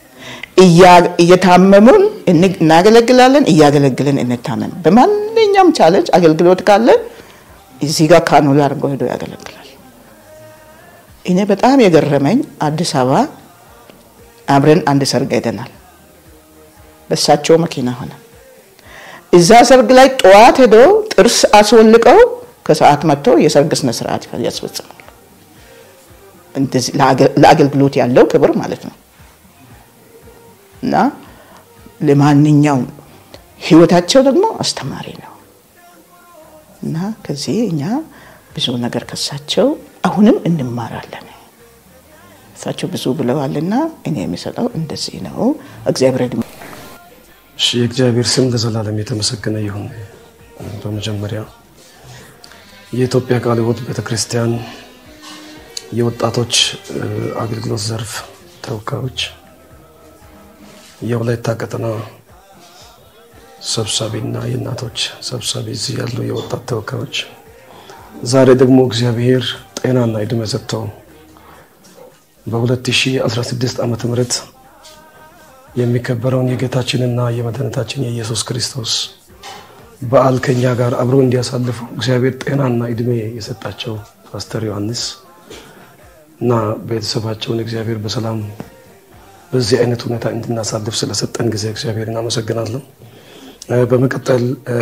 እየታመሙን እናገለግላለን፣ እያገለግልን እንታመም። በማንኛውም ቻለንጅ አገልግሎት ካለ እዚህ ጋር ካኑላ አድርጎ ሄዶ ያገለግላል። እኔ በጣም የገረመኝ አዲስ አበባ አብረን አንድ ሰርግ ሄደናል። በእሳቸው መኪና ሆነ። እዛ ሰርግ ላይ ጠዋት ሄደው ጥርስ አስወልቀው ከሰዓት መጥቶ የሰርግ ስነ ስርዓት ያስፈጽማሉ። ለአገልግሎት ያለው ክብር ማለት ነው። እና ለማንኛውም ህይወታቸው ደግሞ አስተማሪ ነው እና ከዚህ እኛ ብዙ ነገር ከሳቸው አሁንም እንማራለን። እሳቸው ብዙ ብለዋልና እኔ የሚሰጠው እንደዚህ ነው። እግዚአብሔር እሺ፣ የእግዚአብሔር ስም ለዘላለም የተመሰገነ ይሁን። በመጀመሪያ የኢትዮጵያ ቃለ ሕይወት ቤተክርስቲያን የወጣቶች አገልግሎት ዘርፍ ተወካዮች፣ የወላይታ ቀጠና ሰብሳቢና የእናቶች ሰብሳቢ፣ እዚህ ያሉ የወጣት ተወካዮች፣ ዛሬ ደግሞ እግዚአብሔር ጤናና ዕድሜ ሰጥተው በ2016 ዓመተ ምህረት የሚከበረውን የጌታችንና የመድኃኒታችን የኢየሱስ ክርስቶስ በዓል ከኛ ጋር አብሮ እንዲያሳልፉ እግዚአብሔር ጤናና ዕድሜ የሰጣቸው ፓስተር ዮሐንስ እና ቤተሰባቸውን እግዚአብሔር በሰላም በዚህ አይነት ሁኔታ እንድናሳልፍ ስለሰጠን ጊዜ እግዚአብሔር እናመሰግናለሁ። በመቀጠል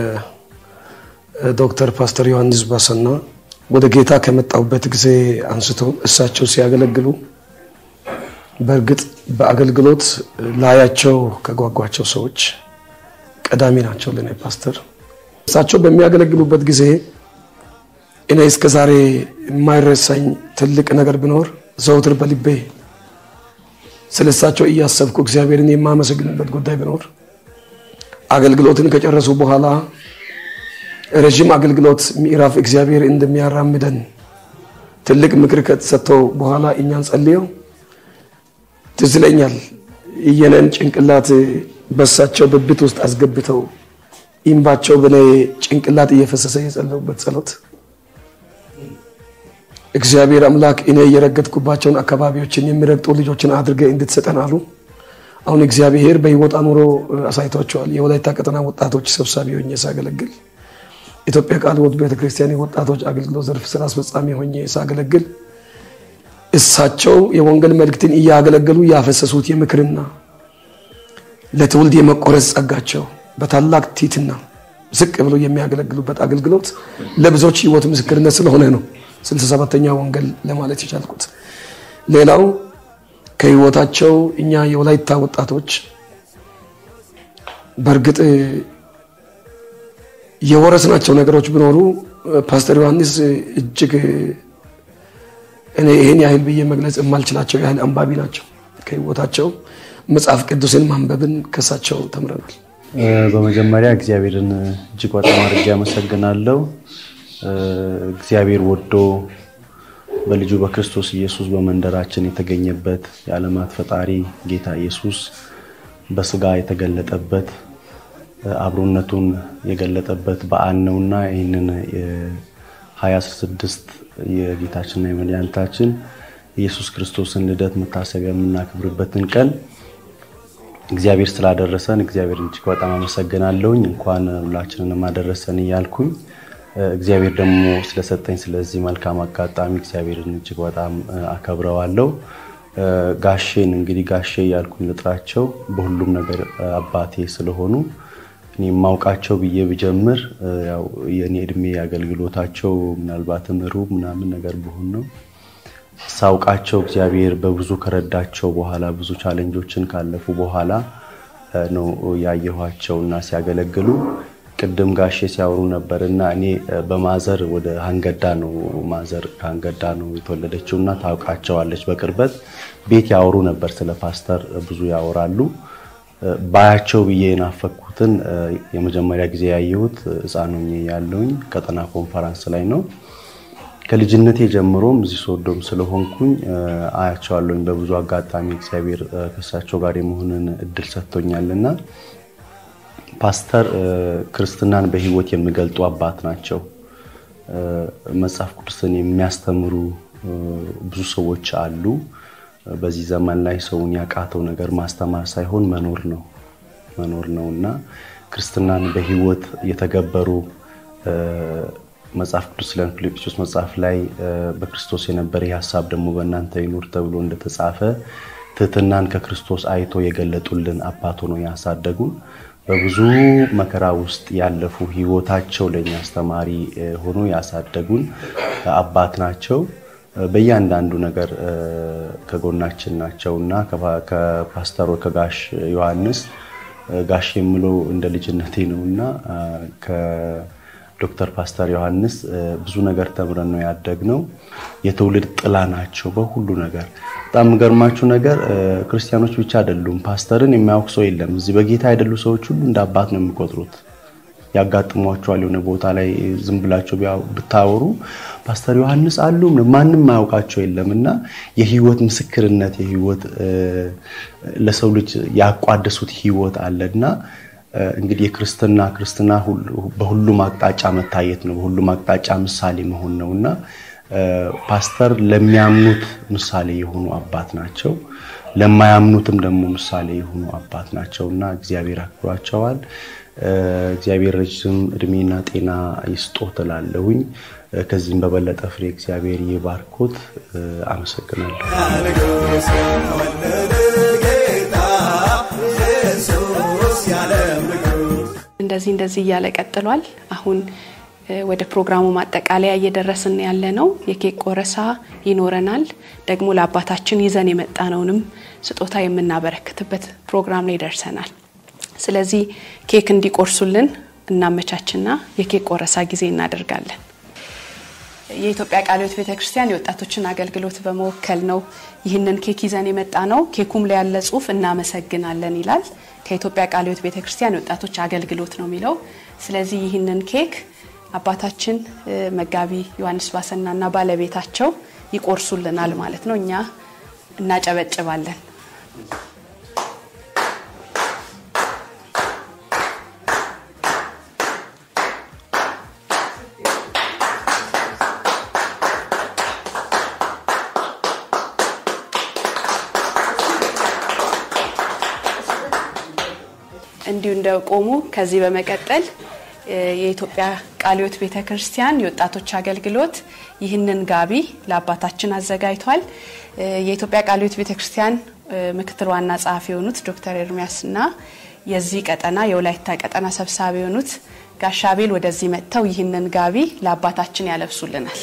ዶክተር ፓስተር ዮሐንስ ባሰና ወደ ጌታ ከመጣሁበት ጊዜ አንስቶ እሳቸው ሲያገለግሉ በእርግጥ በአገልግሎት ላያቸው ከጓጓቸው ሰዎች ቀዳሚ ናቸው ለእኔ ፓስተር። እሳቸው በሚያገለግሉበት ጊዜ እኔ እስከ ዛሬ የማይረሳኝ ትልቅ ነገር ቢኖር ዘውትር በልቤ ስለ እሳቸው እያሰብኩ እግዚአብሔርን የማመሰግንበት ጉዳይ ቢኖር አገልግሎትን ከጨረሱ በኋላ ረዥም አገልግሎት ምዕራፍ እግዚአብሔር እንደሚያራምደን ትልቅ ምክር ከተሰጥተው በኋላ እኛን ጸልየው ትዝ ይለኛል የኔን ጭንቅላት በሳቸው ብብት ውስጥ አስገብተው ኢምባቸው በኔ ጭንቅላት እየፈሰሰ የጸለዩበት ጸሎት እግዚአብሔር አምላክ እኔ የረገጥኩባቸውን አካባቢዎችን የሚረግጡ ልጆችን አድርገ እንድትሰጠን አሉ። አሁን እግዚአብሔር በህይወት አኑሮ አሳይቷቸዋል። የወላይታ ቀጠና ወጣቶች ሰብሳቢ ሆኜ ሳገለግል፣ ኢትዮጵያ ቃለ ሕይወት ቤተክርስቲያን የወጣቶች አገልግሎት ዘርፍ ስራ አስፈጻሚ ሆኜ ሳገለግል እሳቸው የወንጌል መልእክትን እያገለገሉ ያፈሰሱት የምክርና ለትውልድ የመቆረጽ ጸጋቸው በታላቅ ቲትና ዝቅ ብሎ የሚያገለግሉበት አገልግሎት ለብዙዎች ህይወት ምስክርነት ስለሆነ ነው ስልሳ ሰባተኛ ወንጌል ለማለት የቻልኩት። ሌላው ከህይወታቸው እኛ የወላይታ ወጣቶች በእርግጥ የወረስናቸው ነገሮች ቢኖሩ ፓስተር ዮሐንስ እጅግ እኔ ይህን ያህል ብዬ መግለጽ የማልችላቸው ያህል አንባቢ ናቸው። ከህይወታቸው መጽሐፍ ቅዱስን ማንበብን ከሳቸው ተምረናል። በመጀመሪያ እግዚአብሔርን እጅግ በጣም አድርጌ አመሰግናለሁ። እግዚአብሔር ወዶ በልጁ በክርስቶስ ኢየሱስ በመንደራችን የተገኘበት የዓለማት ፈጣሪ ጌታ ኢየሱስ በስጋ የተገለጠበት አብሮነቱን የገለጠበት በዓል ነውና ይህንን የ2016 የጌታችንና የመድኃኒታችን ኢየሱስ ክርስቶስን ልደት መታሰቢያ የምናከብርበትን ቀን እግዚአብሔር ስላደረሰን እግዚአብሔርን እጅግ በጣም አመሰግናለሁኝ። እንኳን ሁላችንንም አደረሰን እያልኩኝ እግዚአብሔር ደግሞ ስለሰጠኝ ስለዚህ መልካም አጋጣሚ እግዚአብሔርን እጅግ በጣም አከብረዋለሁ። ጋሼን እንግዲህ ጋሼ እያልኩኝ ልጥራቸው በሁሉም ነገር አባቴ ስለሆኑ እኔ የማውቃቸው ብዬ ብጀምር ያው የእኔ እድሜ አገልግሎታቸው ምናልባትም ሩብ ምናምን ነገር ብሆን ነው ሳውቃቸው እግዚአብሔር በብዙ ከረዳቸው በኋላ ብዙ ቻሌንጆችን ካለፉ በኋላ ነው ያየኋቸው እና ሲያገለግሉ ቅድም ጋሼ ሲያወሩ ነበር እና እኔ በማዘር ወደ አንገዳ ነው ማዘር ከአንገዳ ነው የተወለደችው እና ታውቃቸዋለች በቅርበት ቤት ያወሩ ነበር ስለ ፓስተር ብዙ ያወራሉ ባያቸው ብዬ የናፈኩትን የመጀመሪያ ጊዜ ያየሁት ሕፃን ሆኜ ያለውኝ ቀጠና ኮንፈራንስ ላይ ነው ከልጅነቴ ጀምሮም እዚህ ሶዶም ስለሆንኩኝ አያቸዋለሁኝ በብዙ አጋጣሚ እግዚአብሔር ከእሳቸው ጋር የመሆንን እድል ሰጥቶኛልና ፓስተር ክርስትናን በህይወት የሚገልጡ አባት ናቸው። መጽሐፍ ቅዱስን የሚያስተምሩ ብዙ ሰዎች አሉ። በዚህ ዘመን ላይ ሰውን ያቃተው ነገር ማስተማር ሳይሆን መኖር ነው መኖር ነው እና ክርስትናን በህይወት የተገበሩ መጽሐፍ ቅዱስ ስለ ፊልጵስዩስ መጽሐፍ ላይ በክርስቶስ የነበረ ይህ ሀሳብ ደግሞ በእናንተ ይኑር ተብሎ እንደተጻፈ ትህትናን ከክርስቶስ አይቶ የገለጡልን አባት ሆኖ ያሳደጉን በብዙ መከራ ውስጥ ያለፉ ህይወታቸው ለእኛ አስተማሪ ሆኖ ያሳደጉን አባት ናቸው። በእያንዳንዱ ነገር ከጎናችን ናቸው እና ከፓስተር ከጋሽ ዮሐንስ ጋሽ የምለው እንደ ልጅነቴ ነው እና ዶክተር ፓስተር ዮሐንስ ብዙ ነገር ተምረን ነው ያደግነው። የትውልድ ጥላ ናቸው በሁሉ ነገር። በጣም የሚገርማችሁ ነገር ክርስቲያኖች ብቻ አይደሉም፣ ፓስተርን የሚያውቅ ሰው የለም። እዚህ በጌታ አይደሉ ሰዎች ሁሉ እንደ አባት ነው የሚቆጥሩት። ያጋጥሟቸዋል። የሆነ ቦታ ላይ ዝም ብላቸው ብታወሩ ፓስተር ዮሐንስ አሉ ማንም ማያውቃቸው የለም እና የህይወት ምስክርነት የህይወት ለሰው ልጅ ያቋደሱት ህይወት አለና እንግዲህ የክርስትና ክርስትና በሁሉም አቅጣጫ መታየት ነው። በሁሉም አቅጣጫ ምሳሌ መሆን ነው እና ፓስተር ለሚያምኑት ምሳሌ የሆኑ አባት ናቸው። ለማያምኑትም ደግሞ ምሳሌ የሆኑ አባት ናቸው እና እግዚአብሔር አክብሯቸዋል። እግዚአብሔር ረጅም እድሜና ጤና ይስጦት እላለሁኝ። ከዚህም በበለጠ ፍሬ እግዚአብሔር ይባርኮት። አመሰግናለሁ። ንጉሥ ተወለደ ጌታ ኢየሱስ የዓለም ንጉሥ እንደዚህ እንደዚህ እያለ ቀጥሏል። አሁን ወደ ፕሮግራሙ ማጠቃለያ እየደረስን ያለ ነው። የኬክ ቆረሳ ይኖረናል። ደግሞ ለአባታችን ይዘን የመጣነውንም ስጦታ የምናበረክትበት ፕሮግራም ላይ ደርሰናል። ስለዚህ ኬክ እንዲቆርሱልን እናመቻችና የኬክ ቆረሳ ጊዜ እናደርጋለን። የኢትዮጵያ ቃለ ሕይወት ቤተክርስቲያን የወጣቶችን አገልግሎት በመወከል ነው ይህንን ኬክ ይዘን የመጣ ነው። ኬኩም ላይ ያለ ጽሁፍ እናመሰግናለን ይላል። ከኢትዮጵያ ቃለ ሕይወት ቤተክርስቲያን የወጣቶች አገልግሎት ነው የሚለው። ስለዚህ ይህንን ኬክ አባታችን መጋቢ ዮሐንስ ባሰናና ባለቤታቸው ይቆርሱልናል ማለት ነው። እኛ እናጨበጭባለን። እንዲሁ እንደቆሙ ከዚህ በመቀጠል የኢትዮጵያ ቃለ ሕይወት ቤተ ክርስቲያን የወጣቶች አገልግሎት ይህንን ጋቢ ለአባታችን አዘጋጅቷል። የኢትዮጵያ ቃለ ሕይወት ቤተ ክርስቲያን ምክትል ዋና ጸሐፊ የሆኑት ዶክተር ኤርሚያስና የዚህ ቀጠና የወላይታ ቀጠና ሰብሳቢ የሆኑት ጋሻቤል ወደዚህ መጥተው ይህንን ጋቢ ለአባታችን ያለብሱልናል።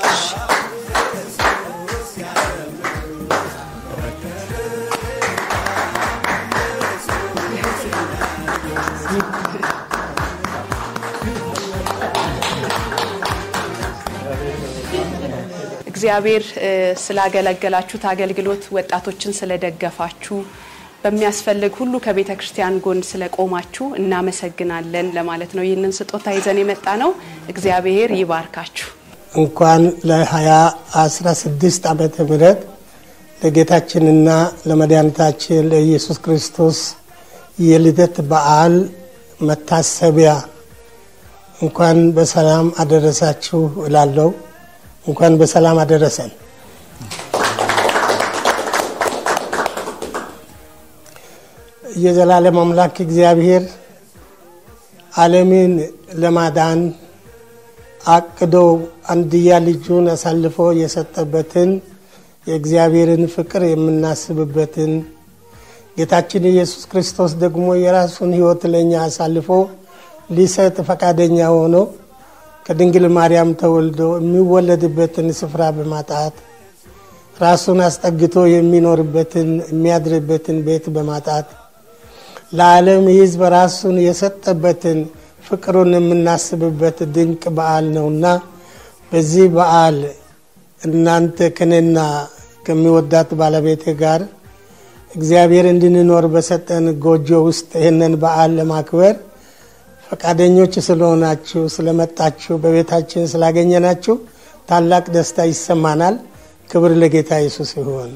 እግዚአብሔር ስላገለገላችሁት አገልግሎት ወጣቶችን ስለደገፋችሁ በሚያስፈልግ ሁሉ ከቤተ ክርስቲያን ጎን ስለቆማችሁ እናመሰግናለን ለማለት ነው። ይህንን ስጦታ ይዘን የመጣ ነው። እግዚአብሔር ይባርካችሁ። እንኳን ለ2016 ዓመተ ምህረት ለጌታችንና ለመድኃኒታችን ለኢየሱስ ክርስቶስ የልደት በዓል መታሰቢያ እንኳን በሰላም አደረሳችሁ እላለሁ። እንኳን በሰላም አደረሰን። የዘላለም አምላክ እግዚአብሔር ዓለምን ለማዳን አቅዶ አንድያ ልጁን አሳልፎ የሰጠበትን የእግዚአብሔርን ፍቅር የምናስብበትን ጌታችን ኢየሱስ ክርስቶስ ደግሞ የራሱን ሕይወት ለእኛ አሳልፎ ሊሰጥ ፈቃደኛ ሆኖ ከድንግል ማርያም ተወልዶ የሚወለድበትን ስፍራ በማጣት ራሱን አስጠግቶ የሚኖርበትን የሚያድርበትን ቤት በማጣት ለዓለም ሕዝብ ራሱን የሰጠበትን ፍቅሩን የምናስብበት ድንቅ በዓል ነውና በዚህ በዓል እናንተ ከኔና ከሚወዳት ባለቤቴ ጋር እግዚአብሔር እንድንኖር በሰጠን ጎጆ ውስጥ ይህንን በዓል ለማክበር ፈቃደኞች ስለሆናችሁ ስለመጣችሁ በቤታችን ስላገኘናችሁ ታላቅ ደስታ ይሰማናል። ክብር ለጌታ ኢየሱስ ይሁን።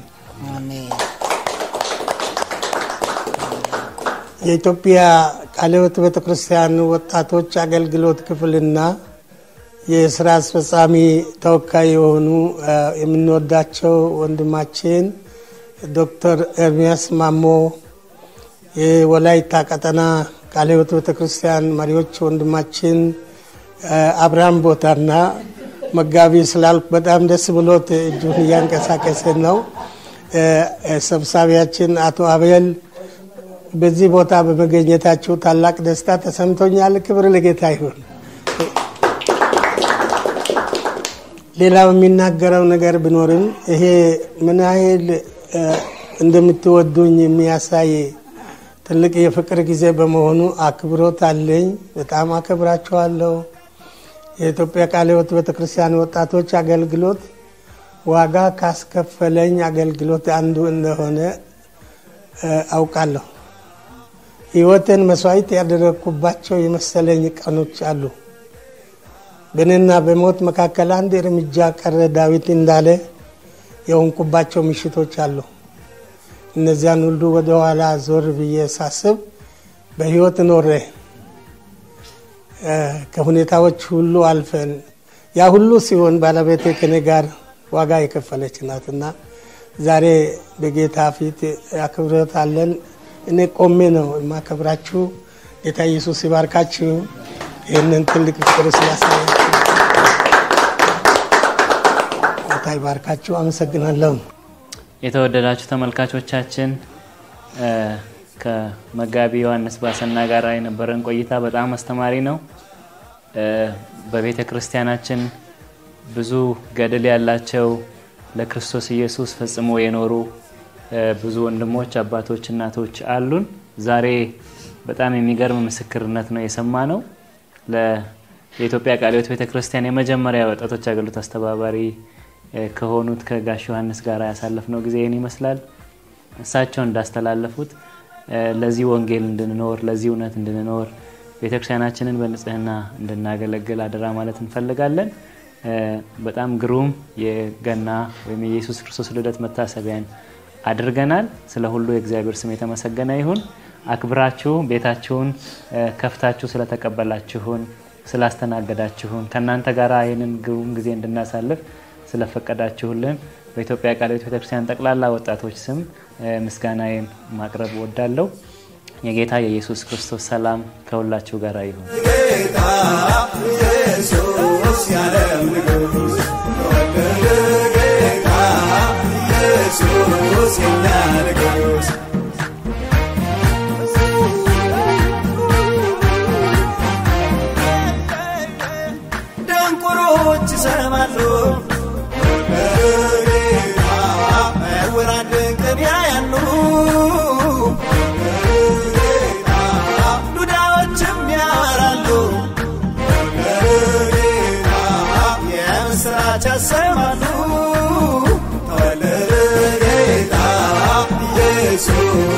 የኢትዮጵያ ቃለ ሕይወት ቤተ ክርስቲያን ወጣቶች አገልግሎት ክፍልና የስራ አስፈጻሚ ተወካይ የሆኑ የምንወዳቸው ወንድማችን ዶክተር ኤርሚያስ ማሞ የወላይታ ቀጠና ቃለ ሕይወት ቤተ ክርስቲያን መሪዎች ወንድማችን አብርሃም ቦታና መጋቢ ስላልኩ በጣም ደስ ብሎት እጁን እያንቀሳቀሰ ነው። ሰብሳቢያችን አቶ አቤል በዚህ ቦታ በመገኘታችሁ ታላቅ ደስታ ተሰምቶኛል። ክብር ለጌታ ይሁን። ሌላው የሚናገረው ነገር ቢኖርም ይሄ ምን ያህል እንደምትወዱኝ የሚያሳይ ትልቅ የፍቅር ጊዜ በመሆኑ አክብሮት አለኝ። በጣም አከብራችኋለሁ። የኢትዮጵያ ቃለ ሕይወት ቤተክርስቲያን ወጣቶች አገልግሎት ዋጋ ካስከፈለኝ አገልግሎት አንዱ እንደሆነ አውቃለሁ። ሕይወትን መስዋዕት ያደረግኩባቸው የመሰለኝ ቀኖች አሉ። በእኔና በሞት መካከል አንድ እርምጃ ቀረ ዳዊት እንዳለ የሆንኩባቸው ምሽቶች አሉ። እነዚያን ሁሉ ወደ ኋላ ዞር ብዬ ሳስብ በሕይወት ኖሬ ከሁኔታዎች ሁሉ አልፈን ያ ሁሉ ሲሆን ባለቤቴ ከኔ ጋር ዋጋ የከፈለች ናትና ዛሬ በጌታ ፊት አክብሮት አለን። እኔ ቆሜ ነው የማከብራችሁ። ጌታ ኢየሱስ ይባርካችሁ። ይህንን ትልቅ ፍቅር ስላሳያችሁ ጌታ ይባርካችሁ። አመሰግናለሁ። የተወደዳችሁ ተመልካቾቻችን ከመጋቢ ዮሐንስ ባሰና ጋር የነበረን ቆይታ በጣም አስተማሪ ነው። በቤተ ክርስቲያናችን ብዙ ገድል ያላቸው ለክርስቶስ ኢየሱስ ፈጽሞ የኖሩ ብዙ ወንድሞች፣ አባቶች፣ እናቶች አሉን። ዛሬ በጣም የሚገርም ምስክርነት ነው የሰማ ነው። የኢትዮጵያ ቃለ ሕይወት ቤተ ክርስቲያን የመጀመሪያ ወጣቶች አገልግሎት አስተባባሪ ከሆኑት ከጋሽ ዮሐንስ ጋር ያሳለፍነው ጊዜ ይህን ይመስላል። እሳቸው እንዳስተላለፉት ለዚህ ወንጌል እንድንኖር ለዚህ እውነት እንድንኖር ቤተክርስቲያናችንን በንጽህና እንድናገለግል አደራ ማለት እንፈልጋለን። በጣም ግሩም የገና ወይም የኢየሱስ ክርስቶስ ልደት መታሰቢያን አድርገናል። ስለ ሁሉ የእግዚአብሔር ስም የተመሰገነ ይሁን። አክብራችሁ ቤታችሁን ከፍታችሁ ስለተቀበላችሁን፣ ስላስተናገዳችሁን፣ ከእናንተ ጋር ይህንን ግሩም ጊዜ እንድናሳልፍ ስለፈቀዳችሁልን በኢትዮጵያ ቃለ ሕይወት ቤተክርስቲያን ጠቅላላ ወጣቶች ስም ምስጋናዬን ማቅረብ ወዳለሁ። የጌታ የኢየሱስ ክርስቶስ ሰላም ከሁላችሁ ጋር ይሁን። ጌታ ኢየሱስ የዓለም ንጉሥ ተወለደ ጌታ ኢየሱስ የኛ ንጉሥ ደንቆሮች ይሰማሉ ጌታ ዕውራን ድንቅን ያያሉ ጌታ ዱዳዎችም ያወራሉ ጌታ የምስራች ያሰማሉ ተወለደ ጌታ ኢየሱስ